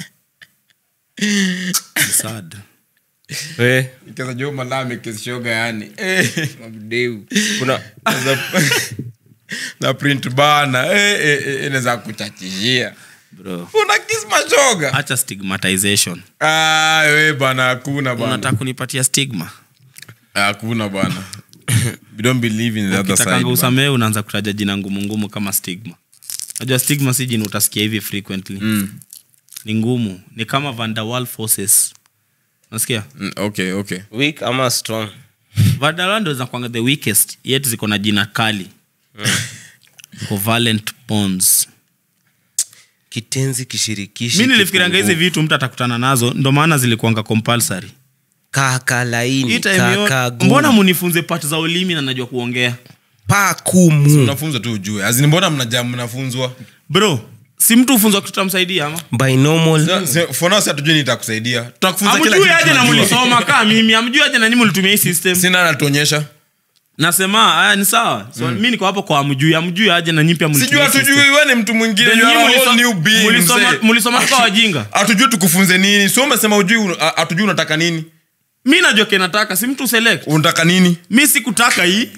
Ni sad Eh, Ikianza juu malami kiss shoga yani Mabdeu. kuna na print bana eh, eh, eh, inaweza kuchachishia bro una kiss mashoga hacha stigmatization ah, we bana hakuna bana unataka kunipatia stigma hakuna bana we don't believe in the other side kitakanga bana. usamehe unaanza kutaja jina ngumu ngumu kama stigma najua stigma si jina utasikia hivi frequently Mm. ni ngumu ni kama van der Waal forces nasikia Mm, okay okay weak ama strong van der Waal ndo zinakwanga the weakest yet ziko na jina kali covalent bonds kitenzi kishirikishi mi nilifikirianga hizi vitu mtu atakutana nazo ndo maana zilikuanga compulsory kaka Hii laini time kaka yo- gumu. mbona munifunze part za ulimi na najua kuongea pakumu unafunzwa tu ujue azini mbona mnaja mnafunzwa bro si mtu ufunzwa kitu tamsaidia ama binomial Si- for now si hatujui nitakusaidia tutakufunza kila amjui kitu aje na tunajua. mulisoma kaa mimi amjui aje na nyi mulitumia hii system sina anatuonyesha nasema haya ni sawa so, mi niko hapo kwa amjui amjui aje na nyi pia sijui mulitumia hii hatujui system. we ni mtu mwingine Then you nyi are a muliso- whole new being, mulisoma- mzee. mulisoma tuka wajinga hatujui tukufunze nini si umesema ujui un- a- hatujui unataka nini mi najua kenataka si mtu select unataka nini mi sikutaka hii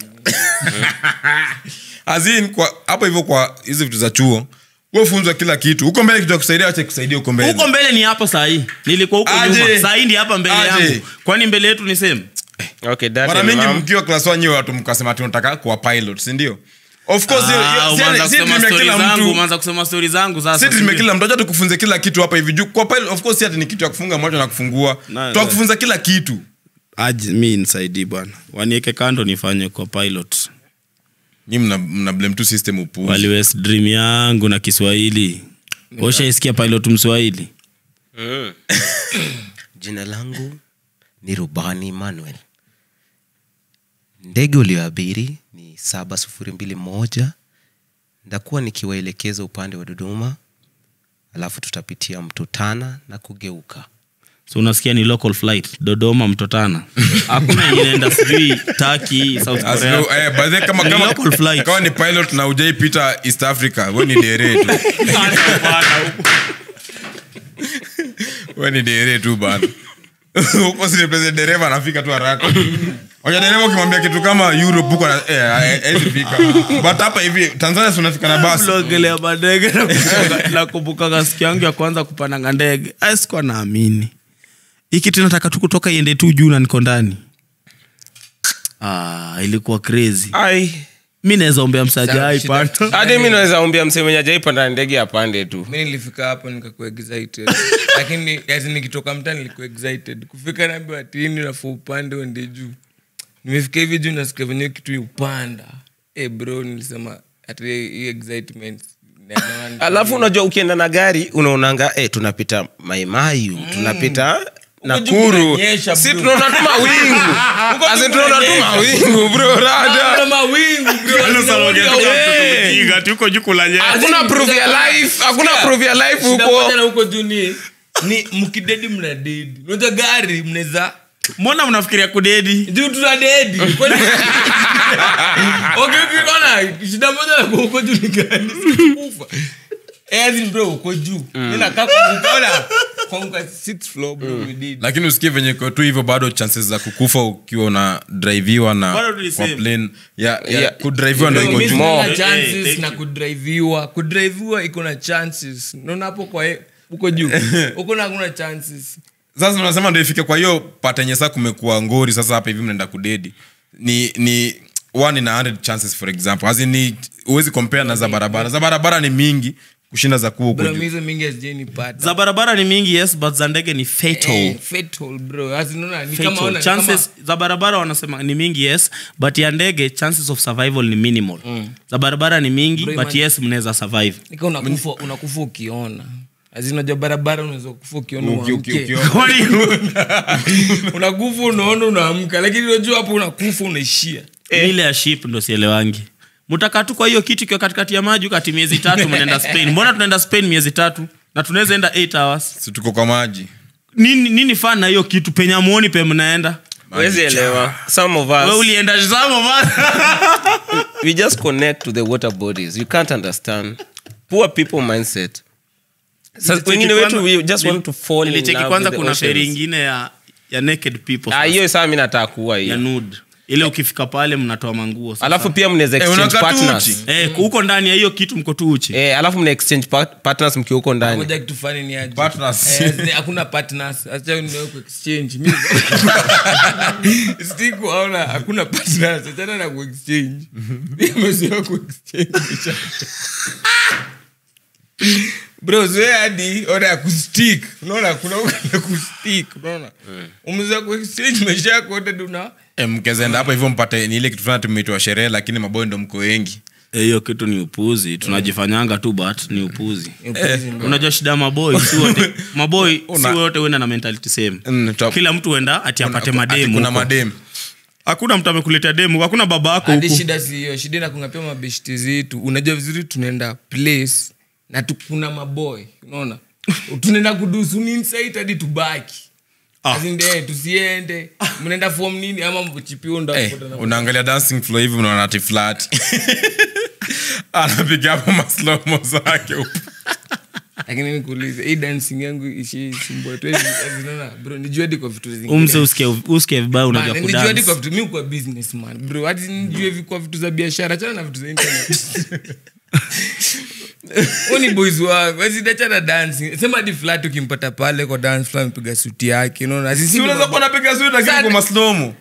azin kwa hapo hivyo kwa hizi vitu za chuo wefunzwa kila kitu huko mbele kitu ya kusaidia acha kusaidia huko mbele huko mbele ni hapo sahii nilikuwa huko Aje. nyuma sahii ndi hapa mbele Aje. yangu kwani mbele yetu ni same okay that mara and mingi mom. mkiwa klas wanyewe watu mkasema ati unataka kuwa pilot sindio of course hiyo- hiyo- Ah, si- umeanza si kusema dream ya stori kila zangu mtu umeanza kusema stori zangu sasa si dream ya sijui. kila mtu acha tukufunze kila kitu hapa hivi juu kwa pilot of course si ati ni kitu ya kufunga macho na kufungua Na- tutakufunza kila kitu aje mi nisaidii bwana wanieke kando nifanye kwa pilot nyi mna, mna blame tu system upuzi waliwest dream yangu na kiswahili ushaisikia pilot mswahili Mm. jina langu ni rubani manuel ndege ulioabiri ni saba sufuri mbili moja ndakuwa nikiwaelekeza upande wa dodoma alafu tutapitia mto tana na kugeuka so unasikia ni local flight dodoma mtotana hakuna inaenda sijui taki south As korea no- eh, by the way, kama, Ni kama, local flight. kama ni pilot na ujaipita east africa we ni dere tu we ni dere tu bana huko sirepresent dereva anafika tu haraka oja dereva ukimwambia kitu kama europe huko ana- eh, eh, hawezi fika but hapa hivi tanzania si unafika na basi mlongelea madege nakumbuka- nakumbukaga siku yangu ya kwanza kupandanga ndege Ai, sikuwa naamini hii kitu nataka tu kutoka iende tu juu na niko ndani ah, ilikuwa crazy ai mi naweza ombea msaja Sawa, aipata hadi mi naweza ombia msemenye ajaipanda ndege apande tu mi nilifika hapo nikakuwa excited lakini ati nikitoka mtaa nilikuwa excited kufika naambiwa tini nafua upande uende juu nimefika hivi juu nasikia venye kitu upanda hey bro nilisema ati hii excitement na- na- alafu unajua ukienda na gari unaonanga eh, tunapita maimayu tunapita nakuru kunanyesha, si bro. tunaona tu mawingu As in tunaona tu mawingu bro Kuna rada mawingu bro Eh. tuko juu kulanya hakuna proof ya life hakuna proof ya life Shida huko moja na huko juu ni ni mkidedi mna dedi unajua gari mnaweza mbona mnafikiria kudedi juu tuna dedi Kwani- okay ukiona shida moja na huko juu ni gani kufa Ezi bro uko juu nina kaka ukaona kwangu sixth floor bro we did lakini usikie venye iko tu hivyo bado chances za kukufa ukiwa una driviwa na Bado tu ni kwa same. plane ya, ya, Yeah. kudriviwa ndo iko Mimi juu sina More. Eh, chances thank na you. kudriviwa kudriviwa iko na chances naona hapo kwa he- huko juu huko na hakuna chances sasa unasema ndo ifike kwa hiyo patenye saa kumekuwa ngori sasa hapa hivi mnaenda kudedi ni ni one in a hundred chances for example As in ni huwezi compare na za barabara za barabara ni mingi kushinda za kuwa huko bro juu mizo mingi hazijainipata za barabara ni mingi yes but za ndege ni fatal Eh, fatal bro As in, unaona, ni kama Fatal. ona- ni chances za barabara wanasema ni mingi yes but ya ndege chances of survival ni minimal za barabara ni mingi Bro, but imagine- yes mnaweza survive nika unakufa unakufa ukiona azinajua barabara unaweza kufa ukiona Uki- uki- uamke. ukiona. unakufa unaona unaamka lakini unajua hapo unakufa unaishia ile ya ship ndo sielewangi mtakaa tu kwa hiyo kitu ikiwa katikati ya maji ukati miezi tatu mnaenda spain mbona tunaenda spain miezi tatu na tunaweza enda 8 hours si tuko kwa maji nini, nini fan na hiyo kitu penye amuoni pe mnaenda wezi elewa some of we us ulienda zamo bana we just connect to the water bodies you can't understand poor people mindset Sasa wengine wetu we just want to fall in nilicheki love kwanza with the kuna feri oceans. ingine ya, ya naked people Ah, hiyo saa mi nataka kuwa ya hiyo nude ile ukifika pale mnatoa manguo sasa. alafu pia mnaweza Eh, exchange unakaa tu partners uchi. eh, huko ndani ya hiyo kitu mko tu uchi eh, alafu mna exchange part- partners mkiwa huko ndani moja kitu fani ni aje. Partners. Eh, zi- hakuna partners acha niwe ku exchange Mimi- Siku haona hakuna partners achana na ku exchange nimezoea ku exchange bro zoea hadi ona ya kustick unaona kuna ya kustick unaona umezoea ku exchange maisha yako yote duna Eh, mkezenda hapo hivyo mpate ni ile kitu fulani tumeitwa sherehe lakini maboy ndo mko wengi Eh, hiyo kitu ni upuzi tunajifanyanga tu but ni upuzi unajua shida ya maboi si wote maboi si Una- wote huenda na mentality same Mm, top. kila mtu huenda ati apate Ati mademu kuna huko. mademu hakuna mtu amekuletea demu hakuna baba yako hadi huku shida si hiyo shida inakungapia mabeshti zetu unajua vizuri tunaenda place na tu- kuna maboy unaona tunaenda kudusu nini sait hadi tubaki Ah. As in, eh, tusiende mnaenda fom nini ama mchipio Eh, unaangalia dancing floor hivi unaona ati flat anapiga hapo maslomo zake huko. lakini nikuulize hii dancing yangu ishisumbua tu Azinaona, bro nijue hadi kwa vitu zingine. umse usikie usikie vibaya Man, unajua nijue hadi kudance kwa vitu mi kwa businessman bro hadi nijue vi- kwa vitu za biashara chana na vitu za internet Huyu ni boys wangu azidachana dancing sema hadi flat ukimpata pale kwa dance floor amepiga suti yake unaona Sisi Si ni unaweza mabo- kuwa unapiga suti lakini Sana. kwa maslomo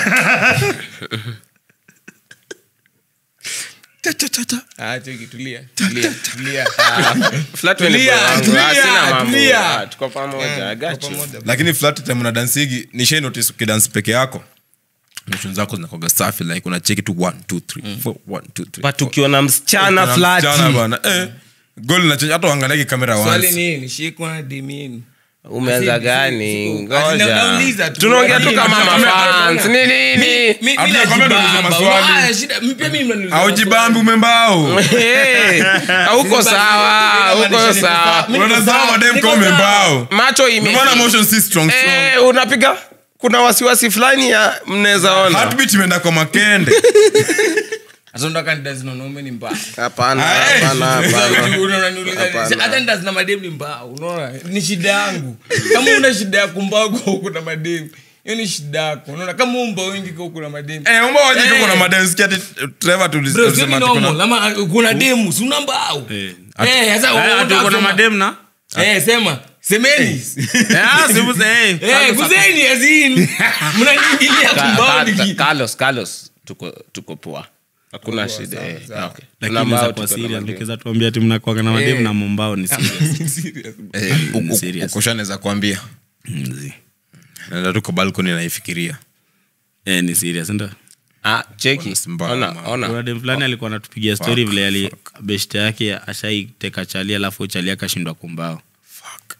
Ah, cheki, tulia, tulia, tulia. Flat when Tulia, ni boy wangu. tulia, Ah, sina mambo. tulia. Ah, tuko pamoja I got you. lakini flat time una dansigi ni shai notice ukidance peke yako motion zako zinakoga safi like unacheki tu 1 2 3 4 1 2 3 but ukiona msichana Kuna flati msichana bana, eh, gol inachange hata uangaliake kamera swali once. nini shikwa na dimini umeanza gani Asi- ngoja nauliza tu. tunaongea tu Asi- kama Asi- mafans ni nini Hamna comment uliza maswali. aujibambi umembao Eh, hauko sawa hauko sawa unatazama madem kama umembao macho ime Ndio maana motion si strong strong eh, unapiga kuna wasiwasi fulani ya mnaweza ona heartbeat imeenda kwa makende azondakandazinaonaume ni mbaya hapana Ah, eh. hapana hapana Unaniuliza, Hapana. hata ndazina mademu ni mbaya unaona ni shida yangu kama una shida ya kumbao kwa huku na mademu hiyo ni shida yako unaona kama umba wengi kwa huku na mademu eh umba waje Eh. kuna madem sikia ati Trevor tulis- Bro, sio tulisema ni ati normal, kuna ama uh, kuna demu si una mbao Eh. Eh, sasa Eh, unataka ati uko na kusema- madem na Eh, sema semeni Eh, ah, si muse- eh. Eh, kuzeni azin mnaniingilia Ka- kumbao ka- niki Carlos Carlos tuko tuko poa hakuna shida eh, okay. lakini Kuna mbao za tuko kwa na serious madem. nikiweza tuambia ati mnakuwaga na madem na mombao ni serious. eh u- u- serious. ukoshanaweza kuambia Mzi. naenda tu kwa balcony naifikiria Eh, ni serious ndio ah cheki Mbao, ona mbao. ona kuna dem fulani alikuwa anatupigia story vile ali beshte yake ashaiteka chali alafu chali akashindwa kumbao fuck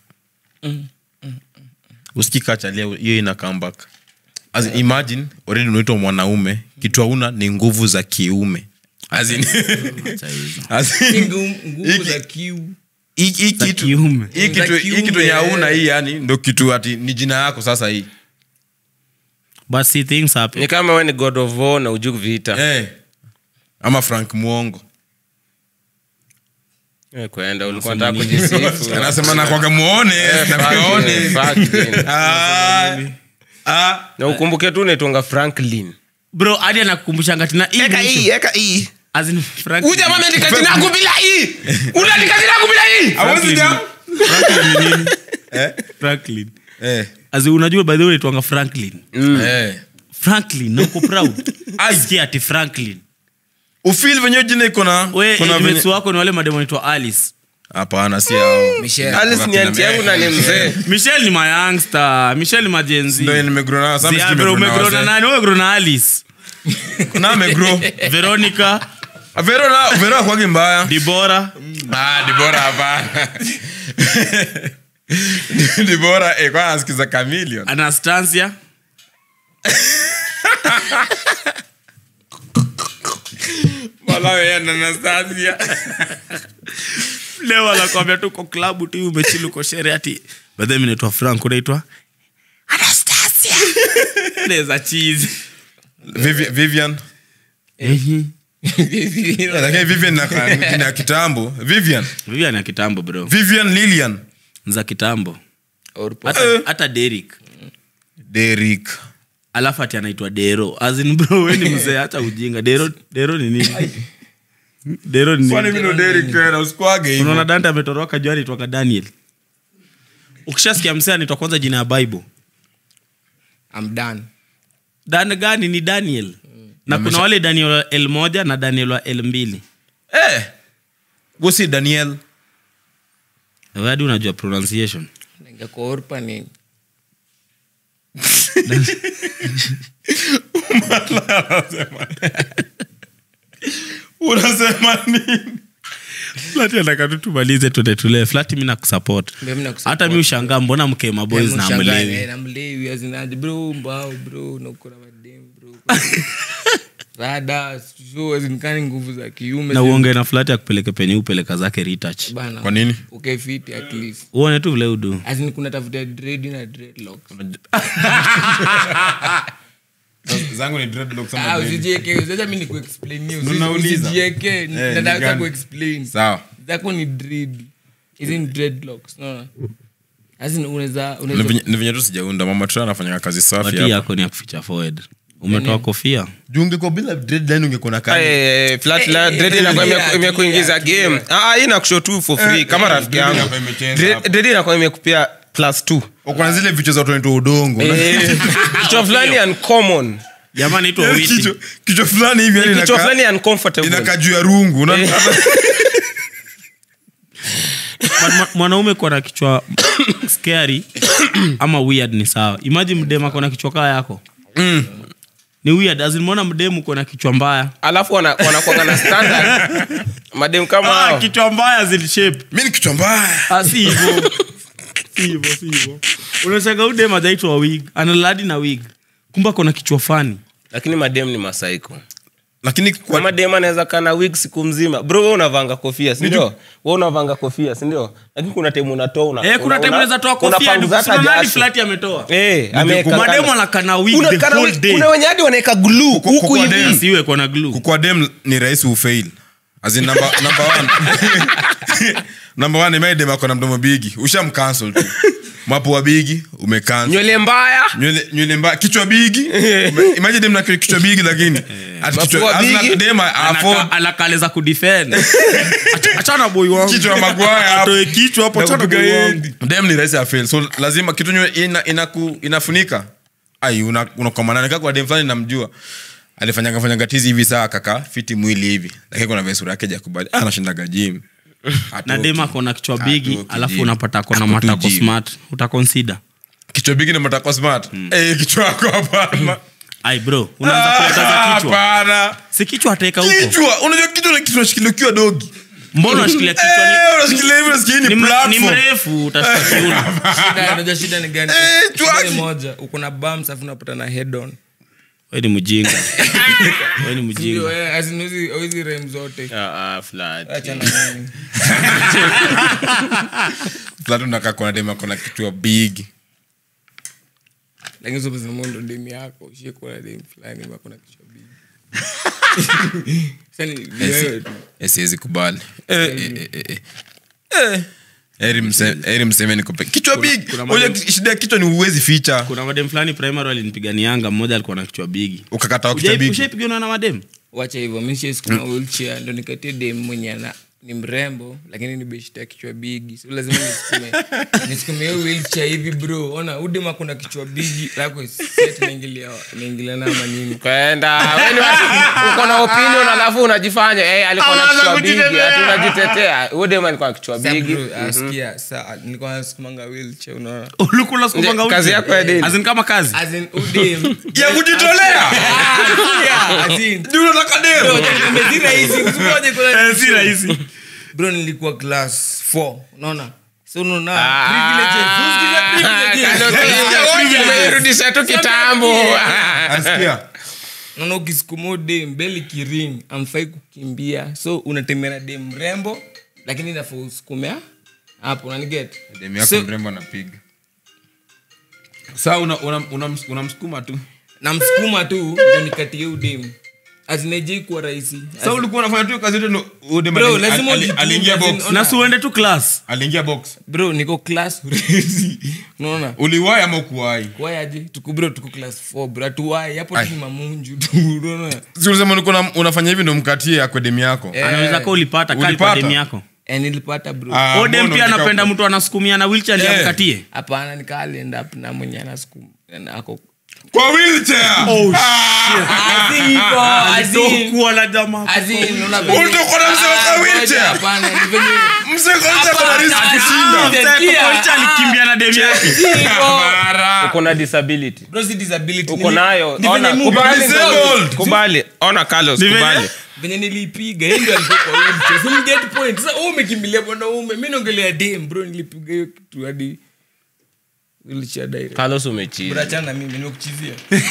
usikika chalia hiyo ina comeback as in, imagine already unaitwa mwanaume kitu hauna ni nguvu za kiume as in, as in, Nguvu- nguvu za hiki- kiu hii- hii Za kitu kiume. hii Za kitu hii kitu kiume. yenye hauna hii yani ndo kitu ati ni jina yako sasa hii but see things happen ni kama we ni god of war na ujuk vita eh ama frank mwongo Eh, kwenda ulikuwa nataka kujisifu anasema nakwaga muone Eh, nakuone fuck it, fuck it. Ah, ah. na ukumbuke tu unaitwanga franklin bro hadi anakukumbushanga tina hii mwisho. eka hii As in Frank- uja mameandika jina yangu bila hii unaandika jina yangu bila hii Hawezi jam? Franklin ni nini? Franklin. Eh, As in, unajua by the way unaitwanga franklin eh. franklin na uko proud sikia ati franklin ufil venye jina iko na we kuna mates venye- wako ni wale mademo naitwa alice hapana si hao Michelle. alice ni anti yangu na ni mzee michel ni mayoungster michel ni majenzi ndo nimegrow nao, sasa mimi sijui nimegrow na umegrona wazee. nani umegrow na alice Na amegrow. veronica Ah, Vero na- Vero hakuwagi mbaya dibora Ah, Dibora hapana. Dibora, eh, kwa anasikiza Chameleon. anastasia Wala yeye na Anastasia. leo anakwambia tuko klabu tu umechili uko shere ati badhe mi naitwa frank unaitwa anastasia neza chizi Vivi- Vivian. Lakini Vivian na jina ya kitambo. Vivian. vivian ya kitambo bro Vivian Lilian. za kitambo Orpo. hata, hata derik Derek. alafu ati anaitwa dero azin bro we ni mzee hata ujinga dero dero ni nini dero ni Kwani nini mimi ndo Derek tena usikuage hivyo. unaona dante ametoroka juu anaitwaka daniel ukishasikia msee anaitwa kwanza jina ya bible I'm done. dan gani ni daniel na kuna wale daniel wa l moja na daniel wa l mbili Eh. Gosi Daniel. Wewe hadi unajua pronunciation Ningekuwa Orpa ni Unasema nini? flati anataka tu tumalize tuende tulee flati mi nakusupport Mimi nakusupport. hata mi ushangaa mbona mkema boys na Mshangae, mlewi eh, na mlewi azinaje bro mbao bro nakuna madem bro rada sio azinikani nguvu za kiume na uonge na flati akupeleke penye upeleka zake retouch bana Kwa nini? okay fit at least uone tu vile udu azin kuna tafuta dread na dreadlocks Zangu ni dreadlocks ama ah dread. usijieke sasa mimi nikuexplain hiyo Ndo nauliza. usijieke Eh, nataka ni gani? kuexplain Sawa. zako ni dread isn't dreadlocks no azin unaweza Ni unaweza venye- ni venye tu sijaunda mama tu anafanya kazi safi wati hapa. yako ni ya kuficha forward umetoa kofia juu ungekuwa bila dreadline ungekuwa na kazi Eh, flat la- dread inakuwa ime- tulia, imekuingiza tulia, game Ah, hii inakushow tu for free kama rafiki dread yangu hapa imechange Dread- hapa. dread inakuwa imekupia plus two kuna zile vichwa za watu wanaitwa udongo Eh, kichwa fulani uncommon jamani itwa Yaani witi kichwa- kichwa fulani hivi yani kichwa inakaa- fulani uncomfortable inakaa juu ya rungu Unaona? Eh. But mwa- mwanaume kuwa na kichwa scary ama weird ni sawa imagine mdema kona kichwa kaa yako ni ni weird as in mbona mdemu uko na kichwa mbaya alafu wana- wanakuanga na standard madem kama ah, hao kichwa mbaya zil shape mi ni kichwa mbaya ah, si hivyo si hivyo si hivyo unashangaa udem ajaitwa wig analadi na wig kumbe ako na kichwa fani lakini madem ni masaiko lakini kwa kwa, madem anaweza kaa na wig siku mzima bro we unavanga kofia sindio we unavanga kofia sindio lakini kuna temu unatoa una, eh, kuna una- time una- unaweza toa kofia unapanguza hata nani jasho. flati ametoa Eh, ameweka mademu kando. anakana wig Una- the kana whole wig- day kuna wenye hadi wanaweka glue huku kwa hivi dem. siwe kwa na glue kukua dem ni rahisi ufail As in number, number one number one imaidem ako na mdomo bigi ushamcancel tu mapua bigi umecancel nywele mbaya nywele nywele mbaya kichwa bigi Ume- imagine dem na kichwa bigi lakini ati kichwa- Mapua hazina bigi. dem afford Anaka- anakaleza kudefend Acha- achana boy wangu kichwa ya magwaya hapo. atoe kichwa hapo achana Nakupiga boy hii. wangu dem ni rahisi afail so lazima kitu nyewe ina, inaku, inafunika ai unakomananeka kwa dem fulani namjua alifanyanga fanyanga tizi hivi saa kaka fiti mwili hivi lakini kuna vile sura yake jakubali anashindaga gym na dem ako na kichwa bigi Atoki alafu gym. unapata ako na Ako tu matako gym. smart utakonsida kichwa bigi na matako smart Eh, kichwa yako hapana ai bro unaanza kuwekaza Ah, kichwa hapana si kichwa ataweka huko kichwa unajua kichwa na kichwa unashikilia ukiwa dogi mbona unashikilia kichwa Eh, unashikilia hivi unasikia hii ni, ni ni, mre- ni platform mrefu utashika kiuno Shida- unajua shida ni gani Eh, Shida chwaki. ni moja uko na bumps afu unapata na head on we ni mjinga we ni Ndio, mjinga eh, as in hizi- hizi rem zote acha na nini. Flat unakaa kuna dem ako na kichwa big lakini sio pesa mondo dem yako ushie kuwa na dem fulani ambaye ako na kichwa bigi Sasa ni- ni wewe tu. Eh, siwezi kubali Eh, eh, eh, eh, eh. Eh. Heri mse- heri mseme niko pe- kichwa big kuna Unajua madem- shida ya kichwa ni uwezi ficha kuna madem fulani primary walinipiganianga mmoja alikuwa na kichwa bigi ukakata kichwa big ushaipigiana na madem wacha hivyo mi nishaisukuma wheelchair ndo nikatie dem mwenye ana ni mrembo lakini ni beshta kichwa bigi so lazima nisukume nisukume hiyo wheelchair hivi bro ona udem akuna kichwa bigi lako set naingilia naingilia na manini kwenda we ni watu- uko na opinion alafu unajifanya eh, alikuwa na Anaanza kichwa bigi kujitetea. ati unajitetea udem alikuwa na kichwa Sasa bigi bro, asikia saa nilikuwa nasukumanga wheelchair unaona ulikula sukumanga Nje, kazi uche. yako ya daily. As in kama kazi as in udem ya kujitolea Yeah, as in Ndio unataka dem Bro, si rahisi, usipoje kuna- Eh, si rahisi bro nilikuwa class 4 unaona so unaona Ah. privileges, usikize privileges. Umerudisha tu kitambo Asikia? naona ukisukuma dem mbele kiring amfai kukimbia so unatembea na dem mrembo lakini nafaa usukumea hapo unaniget Dem yako So- mrembo anapiga saa unamsukuma una, una, unamsukuma tu namsukuma tu ndo nikatie udem azinajei kuwa rahisi sa ulikuwa unafanya tu kazi yote ndo- udem Bro, ali- lazima ali- ujitume, aliingia as in, box ona- na siuende tu class aliingia box bro niko class urezi unaona uliwai ama ukuwai kwayaje tuko bro tuko class 4 bro atuwai hapo Ai. tu ni mamunju tu unaona si ulisema ulikuwa una- unafanya hivi ndo mkatie akwe yako Eh. anaweza ka ulipata kali kwa Ulipata? dem yako Eh, nilipata bro Ah, odem mbona pia utika- anapenda mtu anasukumia na wilchar Eh. amkatie hapana nikaa end up na mwenye anasukum ako kwa wheelchair kuwa na jamaa Ulitoka na mzee wa kwa wheelchair? mzee kwa wheelchair kuna risk kushinda alikimbia na dem yake uko na disability uko nayo Ni ona venye kubali movie disabled. kubali ona carlos venye- kubali venye nilipiga yeye ndio alikuwa kwa wheelchair. So mget point sasa wewe umekimbilia mwanaume mimi naongelea dem bro nilipiga hiyo kitu hadi wheelchair direct carlos bro umechiza achana na mimi nimekuchizia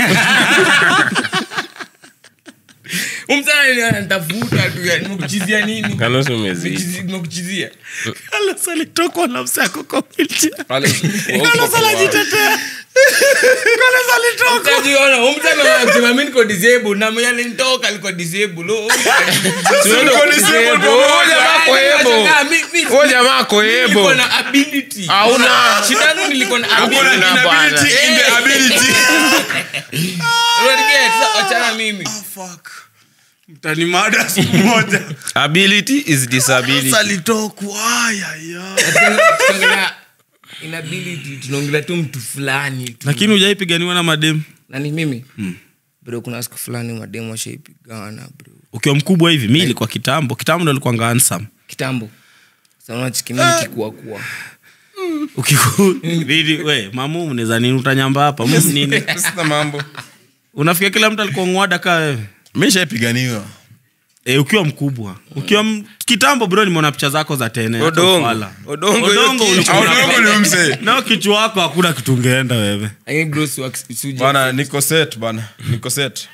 umsana anatafuta tu ya, nimekuchizia nini carlos umezidi Nimekuchizi- nimekuchizia Carlos alitokwa na msako kwa wheelchair. Carlos, Carlos anajitetea. Carlos alitoka. Utajiona, umsana anasema mimi niko disabled na mwenye alinitoka alikuwa disabled Oh, Siwezi Uko disabled kusema, pamoja. huyo jamaa ako ebo. Nashangaa, mi- mi- Huyo jamaa ako nilikuwa ebo. na ability Hauna. shida yangu nilikuwa na Hakuna ability Hakuna inability bwana. in the ability Unaniget? Sasa wachana mimi Mtani mada siku moja. ability is disability alitokwa aya, ya. Tunaongelea inability tunaongelea tu mtu fulani tu lakini ujaipiganiwa na madem nani mimi bro kuna siku fulani mademu washaipigana bro ukiwa mkubwa hivi mi ilikuwa kitambo kitambo ndo alikuwa ngansam kitambo sana chikimi kikuwa kuwa we mamu mneza nini utanyamba hapa Mu nini sina mambo unafikia kila mtu alikuwa ngwada kaa wewe mishaipiganiwa e, ukiwa mkubwa ukiwa m... kitambo bro nimeona picha zako za tene hata Odongo. ufala. Odongo Odongo hiyo ulikuwa kichwa. una- audongo ni mse nao kichwa wako hakuna kitu ungeenda wewe Lakini bro, si wax- si uja- bana niko set bana niko set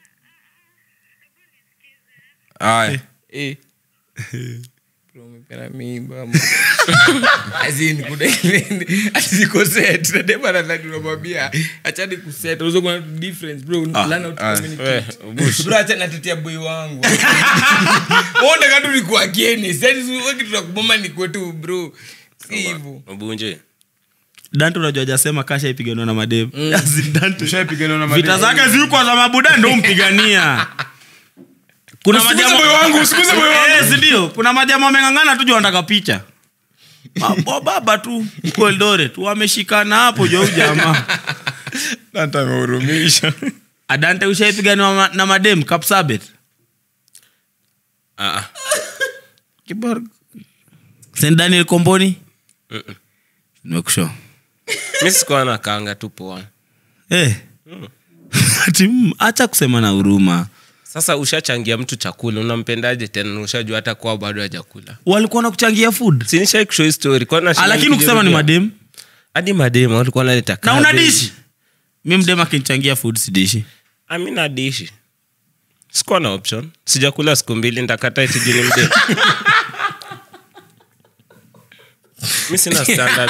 aya Eh. Bro, umependa mimba, mo. As in, kuna ile- ati ziko set. Na dem anadhani unamwambia, achani kuset. Unaweza kuwa na difference, bro. Learn how to We, communicate. Bush. Bro, acha natetea boy wangu Wewe unataka tu nikuwe against. Yaani si wewe kitu cha kuboma nikuwe tu, bro si hivyo Mbunje. dante unajua ajasema kasha ipiganiwa na mademu As in Dante. tushaipiganiwa na vita mademu. zake zilikuwa za mabuda ndo umpigania kuna Usiguze majamaa- moyo wangu, usiguze moyo wangu. Eh, si ndio kuna majama wameng'ang'ana tu juu wanataka picha Mabo baba tu huko Eldoret wameshikana hapo jo jamaa Dante amehurumisha adante ushaipiganiwa ma- na madem kapsabet Ah, ah. Kibor- St. daniel komboni nimekusho mi sikuwa na kanga tu poa Eh. Ati, mm, acha kusema na huruma sasa ushachangia mtu chakula unampendaje tena na ushajua hata kwao bado hajakula walikuwa na kuchangia food sinishai kushow story kwa Ah, lakini ukisema ni madem hadi mademu walikuwa naleta na una dishi mi mdem akinichangia food sidishi amina dishi sikuwa na option sijakula siku mbili ndakata itijuni mde mi sina standards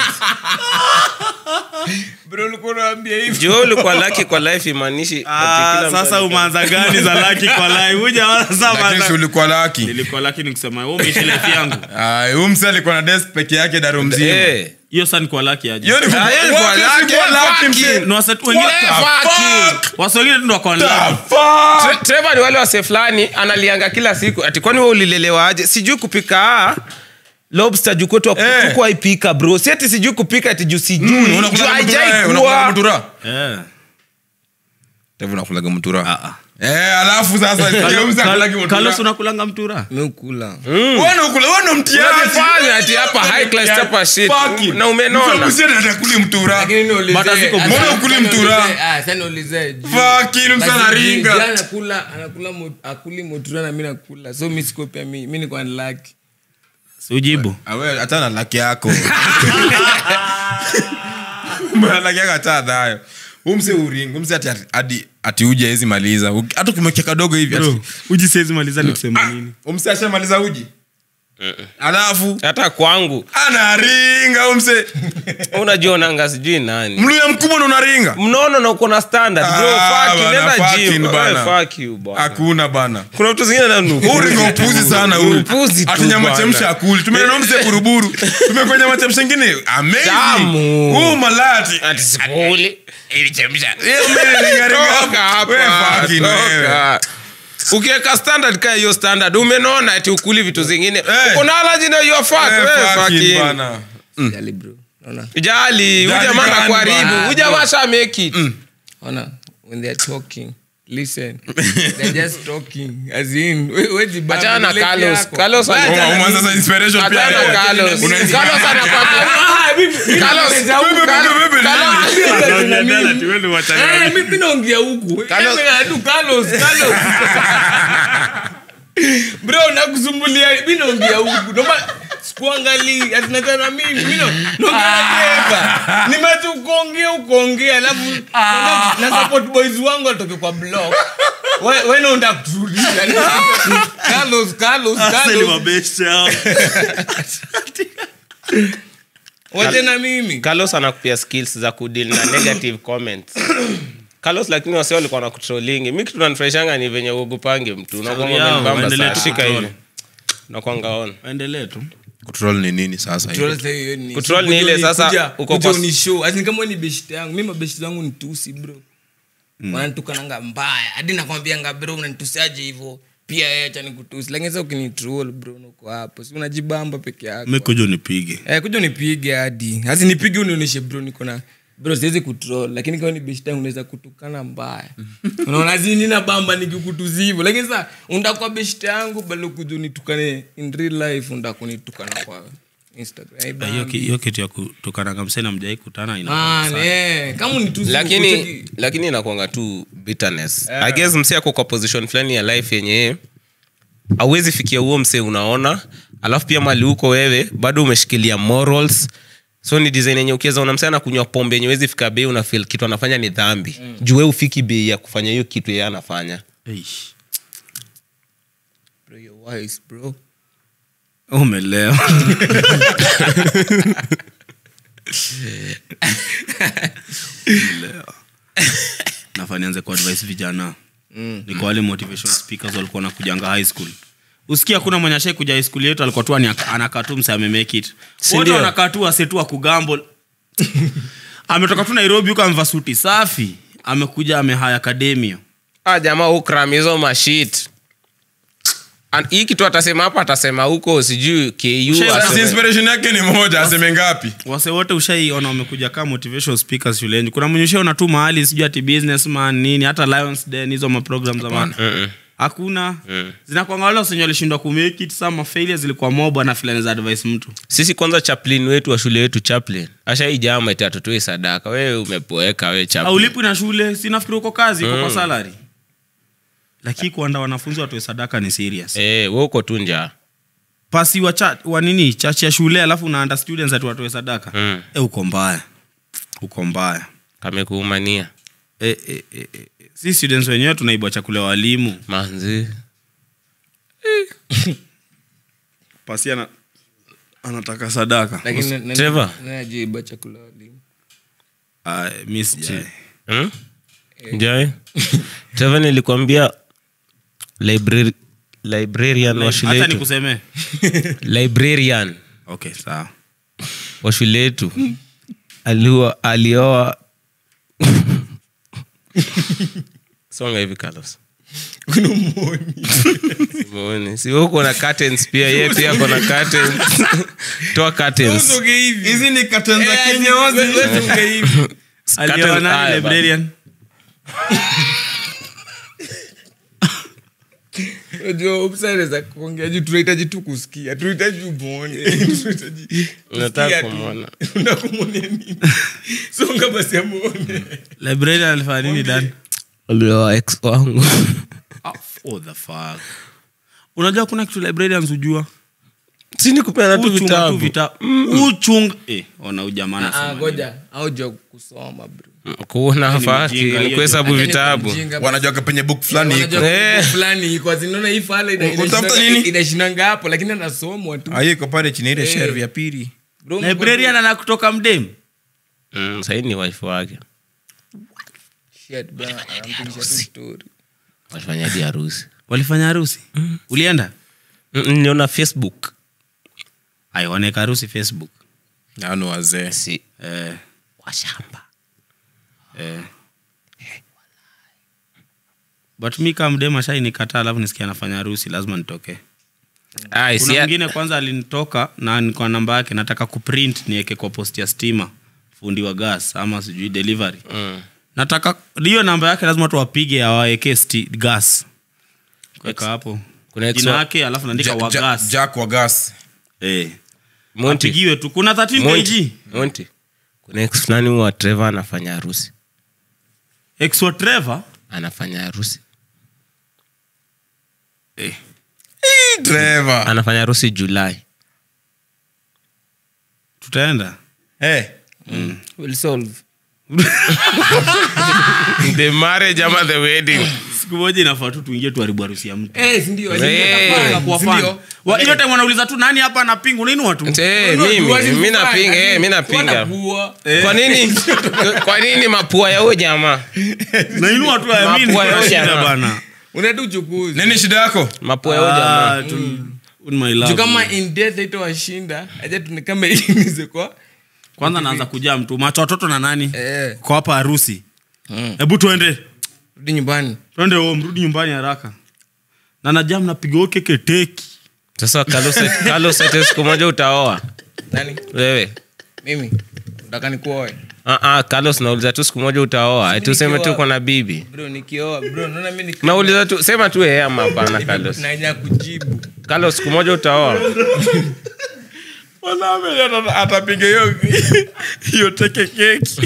bro ulikuwa unaambia hivi jo ulikuwa laki kwa life imaanishi ati kila mtu sasa alikuwa- umanza gani za laki kwa lai huja wala sasa lakini si umanza- ulikuwa laki nilikuwa laki nikusema wewe umeishi life yangu Ay, huyu mse alikuwa na desk peke yake daru mzima Eh. hiyo sasa ni kwa laki aje Hiyo ni ku- Ah, hiyo ni What kwa is laki, kwa laki, fucking- mse? Ni wase tu wengine wase wengine tu ndo wako online. Tre- Trevor ni wale wase fulani analianga kila siku ati kwani we ulilelewa aje sijui kupika ah, lobster juu kwetu Eh. tukuwa ipika bro si ati sijui kupika ati juu sijui Juu Unakulaga mutura, haijai eh, kuwa. unakulaga mutura? Eh. Tevu unakulaga mutura Eh, alafu sasa Kalo- hiyo mse Kalo- akulagi mutura. Carlos unakulanga mtura mi ukula Wewe unakula, wewe ndo mtiaji. Unajifanya ati hapa high class hapa shit Fucking. na umenona Mse msichana atakuli mutura. Lakini niulize- Bata ziko- ah, Mbona sasa ukuli niulize- mtura? ah, sasa niulize, juu- Fucking, mse Basi anaringa. juu- juu anakula anakula mo- akuli motura na mi nakula so mi siko pia mi mi nikuwa ni laki ujibu Ah, wewe, achana na laki yako Mbona laki yako achana nayo umse uringi umse ati, ati, ati uji hizi maliza Uki- hata ukimwekea kadogo hivi ati- uji siwezi maliza ni kusema nini umse ashamaliza uji alafu hata kwangu anaringa umse unajionanga sijui nani mluya mkubwa na unaringa mnono na uko na standard bro Ah, fuck you, bana, nenda fucking gym bana. Wewe, fuck you bwana hakuna bana kuna vitu zingine na nuku uringa upuzi sana huyu Upuzi tu ati nyama bwana. chemsha akuli tumenena mse buruburu tumekwa nyama chemsha ingine amazing Tamu. huu malati ati sikuli ilichemsha Toka hapa, toka. ukiweka standard kaa hiyo standard umenona ati ukuli vitu zingine Eh. kuna alaji na hiyo fuck wewe fucking bana Jali bro Unaona? jali huyu Jali jamaa gani anakuharibu bwana? huyu jamaa sha make it Ona, when they're talking listen they're just talking as in we- we jibambe, achana na ile Carlos yako. Carlos Wewe ana- achana Uma- na umeanza sasa inspiration pia achana na wewe. Carlos Unaizi- Carlos anakwambia Carlos Bebe, bebe, bebe, Carlos Eh, mi- mi naongea huku Carlos- Eh, mi- tu Carlos, Carlos. bro nakusumbulia mi naongea huku Noma- sikuangalii atinachana mimi mi na- naongeaeka nimetu kuongea ukoongea alafu na support boys wangu atoke kwa block We- we naenda kutulisha Carlos, Carlos, Carlos. wache na mimi carlos anakupia skills za kudeal na negative comments carlos lakini wase walikuwa na kutrolingi mi kitu nanifurahishanga ni venye uogopange mtu unakwanga yao, umenibamba waendelee saa tu shika kutroll. hivi nakwanga on endelee tu Kutroll ni nini sasa hiyo? Kutroll sasa hiyo ni- Kutroll ni ile kuja- sasa kuja- uko kuja kwa- unishow. As in kama wewe ni beshte yangu mi mabeshte zangu ni tusi bro wananitukananga mbaya hadi nakwambianga bro unanitusiaje hivo pia yeye acha nikutusi lakini sasa ukinitroll bro nuko hapo si unajibamba peke yako mikuja unipige eh, kuja unipige hadi hasi nipige unionyeshe bro niko na bro siwezi kutroll lakini kama ni beshte yangu unaweza kutukana mbaya unaona zi nina bamba nikikutuzi hivyo lakini sasa unda kwa beshte yangu bado kuja unitukane in real life unda kunitukana kwa Instagram. hiyo Haibambi. ki- hiyo kitu ya kutokananga msena mjai kutana ina Man, eh, kama ni tu lakini kucheki- lakini inakwanga tu bitterness i guess msee ako kwa position fulani ya life yenye auwezi fikia huo msee unaona alafu pia mali huko wewe bado umeshikilia morals so ni design yenye ukiweza una msee anakunywa pombe yenye wezi fika bei una feel kitu anafanya ni dhambi mm. juu we ufiki bei ya kufanya hiyo kitu yeye anafanya Eish. Bro, you're wise, bro. umelewa Umelewa. nafaa nianze kuadvise vijana ni kwa wale motivation speakers walikuwa nakujanga high school usikia kuna mwenye ashai kuja high school yetu alikuwa tu ani- anakaa tu mse amemake it wote ndio? wanakaa tu asetu akugambo ametoka tu nairobi huko amevaa suti safi amekuja amehaya akademia ah, jamaa ukram hizo mashit An- hii kitu atasema hapa atasema huko sijui ku Sasa Sasa aseme- inspiration yake ni moja aseme ngapi wase wote ushaiona wamekuja kama motivation speakers shuleni kuna mwenye ushaona tu mahali sijui ati businessman nini hata lions den hizo maprogram za maana Mm-mm. hakuna zinakwanga wale wasenye walishindwa kumake it sama failure zilikuwa mob na filani za advice mtu sisi kwanza chaplin wetu wa shule yetu chaplin ashaijama iti atutoe sadaka we umepoeka we chaplain. aulipwi na shule sinafikiri uko kazi uko kwa salary lakini kuanda wanafunzi watoe sadaka ni serious Eh, we uko tu njaa pasi wa, cha, wa nini chachi ya shule alafu unaanda students ati watoe sadaka Mm. e, uko mbaya uko mbaya kamekuumania e, e, e, e, e. si students wenyewe tunaibwa chakula ya walimu manzi pasi ana, anataka sadaka Lakini na- na- Trevor. na- najiiba chakula walimu. Ah, mi sijai. hmm? njai teva nilikwambia library, librarian wa shule hata yetu nikusemee librarian okay sawa wa shule yetu aliwa alioa songa hivi Carlos. Muoni. si wewe uko na curtains pia yeye pia ako na curtains toa curtains hizi ni katen za Eh, kinyozi we- we- songe hivi. Alioa Curtains- nani Aya, librarian Unajua, upside za kuongea juu tunahitaji tu kusikia tunahitaji umwone Tunahitaji Unataka kusikia tu. kumwona. Unakumwonea nini songa basi amwone librarian alifanya nini dan alioa ex wangu Ah, oh, the fuck unajua kuna kitu librarians hujua sini kupeana tu uchunga tu vitabu vitabu uchunga eh, ona ujamana Ah, ngoja auja kusoma bro kuona hafaki mjinga, ni hiyo kuhesabu Acha ni vitabu mjinga basi. wanajua penye book fulani iko Wanajua Eh. kitu fulani iko zinaona hii fala ina- Utafuta inashinanga- nini? inashinanga hapo lakini anasomwa tu Ah, hiyo iko pale chini ile Eh. shelf ya pili Bro, librarian anakutoka mdem mm, sahii ni wife wake shit, bro, anampigisha tu story. wafanyaji harusi walifanya harusi ulienda Mm, niliona facebook aioneka harusi facebook nao ni wazee si eh, washamba eh. but mi kama mdem ashainikataa alafu nisikia anafanya harusi lazima nitokee Ai, kuna si- mwingine kwanza alinitoka na niko namba yake nataka kuprint niweke kwa post ya stima fundi wa gas ama sijui delivery Mm. nataka hiyo namba yake lazima tuwapige awaweke sti- gas weka hapo kuna ex jina wa- yake alafu naandika Ja- wa ja- gas jack wa gas eh. Monty, apigiwe tu kuna 13 Monty, kg Monty. kuna ex fulani wa trevor anafanya harusi ex wa Trevor anafanya harusi eh. Trevor. anafanya harusi julai tutaenda Eh, Will solve. the marriage ama the wedding siku moja inafaa tu tuingie tuharibu harusi ya mtu Eh, si ndio? Eh, Kwa Si fan. ndio? Wa- hiyo time wanauliza tu nani hapa anapinga unainua tu Eh, Unajua mimi wazi mi kufanya, napinga eh, mi lakini napinga wanapua. kwa nini kwa nini mapua ya huyo jamaa nainua tu I mean, Mapua ya kuna shida ujana. bana unaenda uchukuzi nini shida yako mapua ya huyo jamaa Ah, tu- in my love. juu kama in death haitawashinda acha tuni kama inize kwa kwanza naanza kujaa mtu macho watoto na nani eh kwa hapa harusi hebu tuende rudi nyumbani twende home rudi nyumbani haraka na najaa mnapiga keke teki sasa Carlos Carlos ate siku moja utaoa nani wewe mimi nataka nikuoe Ah, ah, Carlos nauliza tu siku moja utaoa ati useme tu uko na bibi bro nikioa bro naona mimi niki- nauliza tu sema tu ee ama hapana Carlos naja kujibu Carlos siku moja utaoa Mwanaume ata- atapiga hiyo hiyo teke keki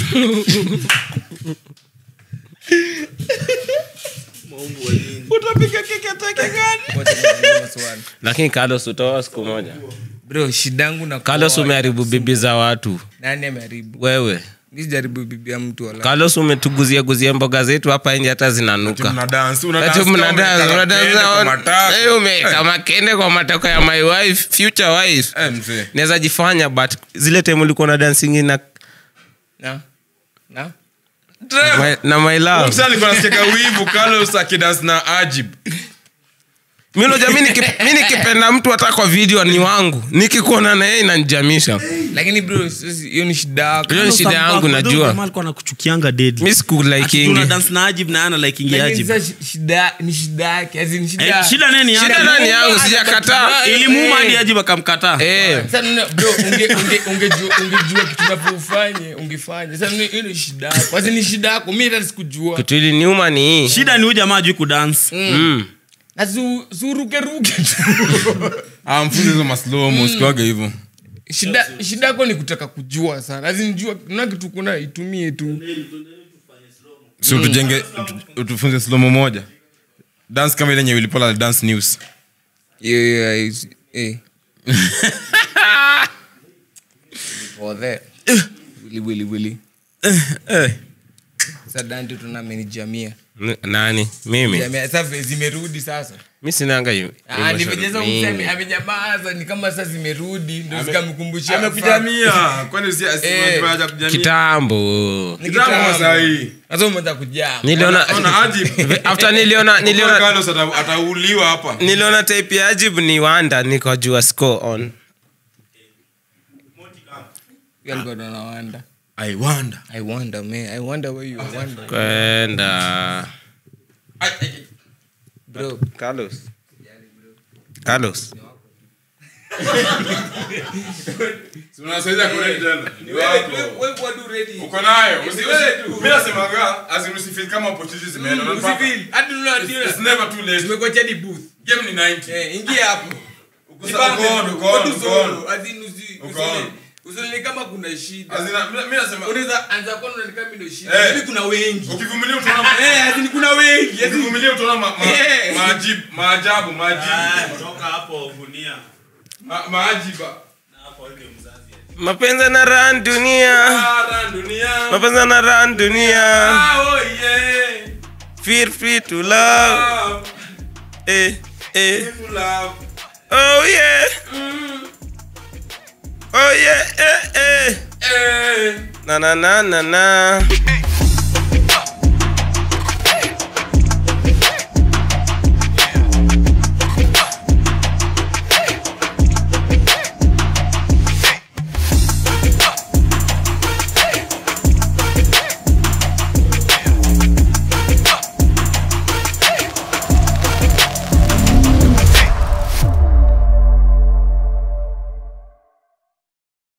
utapiga keki ya teke gani Ngoja niulize maswali. lakini carlos utaoa siku moja bro shida yangu na carlos kuoa- umeharibu bibi za watu nani ameharibu wewe mi sijaribu bibi ya mtu wala carlos umetuguzia guzia mboga zetu hapa nje hata zinanuka Mna dance, una Ati dance mna kama dance, umekata mna dance kende kwa on- matako. Eh, umeweka makende kwa matako ya my wife future wife Eh, mzee. naweza jifanya but zile time ulikuwa na dancing na, na na my, na my love Mzee alikuwa anasikia wivu Carlos akidance na Ajib. mi unajua mi niki- mi nikipenda mtu hata kwa video ni wangu nikikuona na yeye inanijamisha lakini bro sisi- hiyo ni shida yako hiyo ni shida yangu najua alikuwa nakuchukianga dead mi sikulaikingi dance na ajib na ana likingi Lakini ajib sasa shi- shida ni shida yake as in shida Eh, shida nini shida yake? nani yangu sijakataa ilimuuma hadi ajib akamkataa Eh. Sasa nina- bro unge unge ungejua ungejua kitu unavyofanye ungefanya sasa ni- hiyo ni shida yako as in ni shida yako mimi hata sikujua kitu iliniuma ni hii shida ni huyu jamaa ajui kudance mm. na su- suruke ruke tu Ah, mfunze hizo maslomo usikuage hivyo shida shida yako ni kutaka kujua sana lazima jua na kitu kuna itumie tu si utujenge utu- utufunze slomo moja dance kama ile yenye ulipola dance news yeah, yeah, is- eh. For that. Wili, wili, wili. Sasa Dante tuna amenijamia N- nani mimi Jamia, sasa vile zimerudi sasa mi sinanga hiyo- Ah, emotion nimejeza mingi. kusema amenyamaza ni kama sasa zimerudi ndo zikamkumbusha amekujamia kwani si Eh. kitambo Ni Kitambo kitambo. sahi. Sasa umeanza kujaa niliona Ona Ajib. after niliona niliona Carlos ata- atauliwa hapa niliona type ya ajib ni wanda nikajua score on Yeye alikuwa ndo anawanda i wonder i wonder man i wonder where you wonder kwenda bro carlos carlos uko nayo Usi- usi- mimi nasemaga as in usifeel kama opportunities zimeenda Unapata- It's never too late. tumekocha di booth Game ni 90. eh ingia hapo Uko on, uko on, uko on. Uko on. usione kama kuna shida As in, mi- mi nasema, unaweza anza kuona unaona kama ndio shida Eh. lakini kuna wengi ukivumilia utaona eh azini kuna wengi azini ukivumilia utaona ma- ma- Eh. maajibu maajabu maajibu toka hapo gunia Ma- maajiba mapenzi na ran dunia Ara dunia mapenzi na ran dunia Ah, oh yeah feel free to love Ah, eh eh people love. oh yeah oh yeah eh eh Eh. na na na na na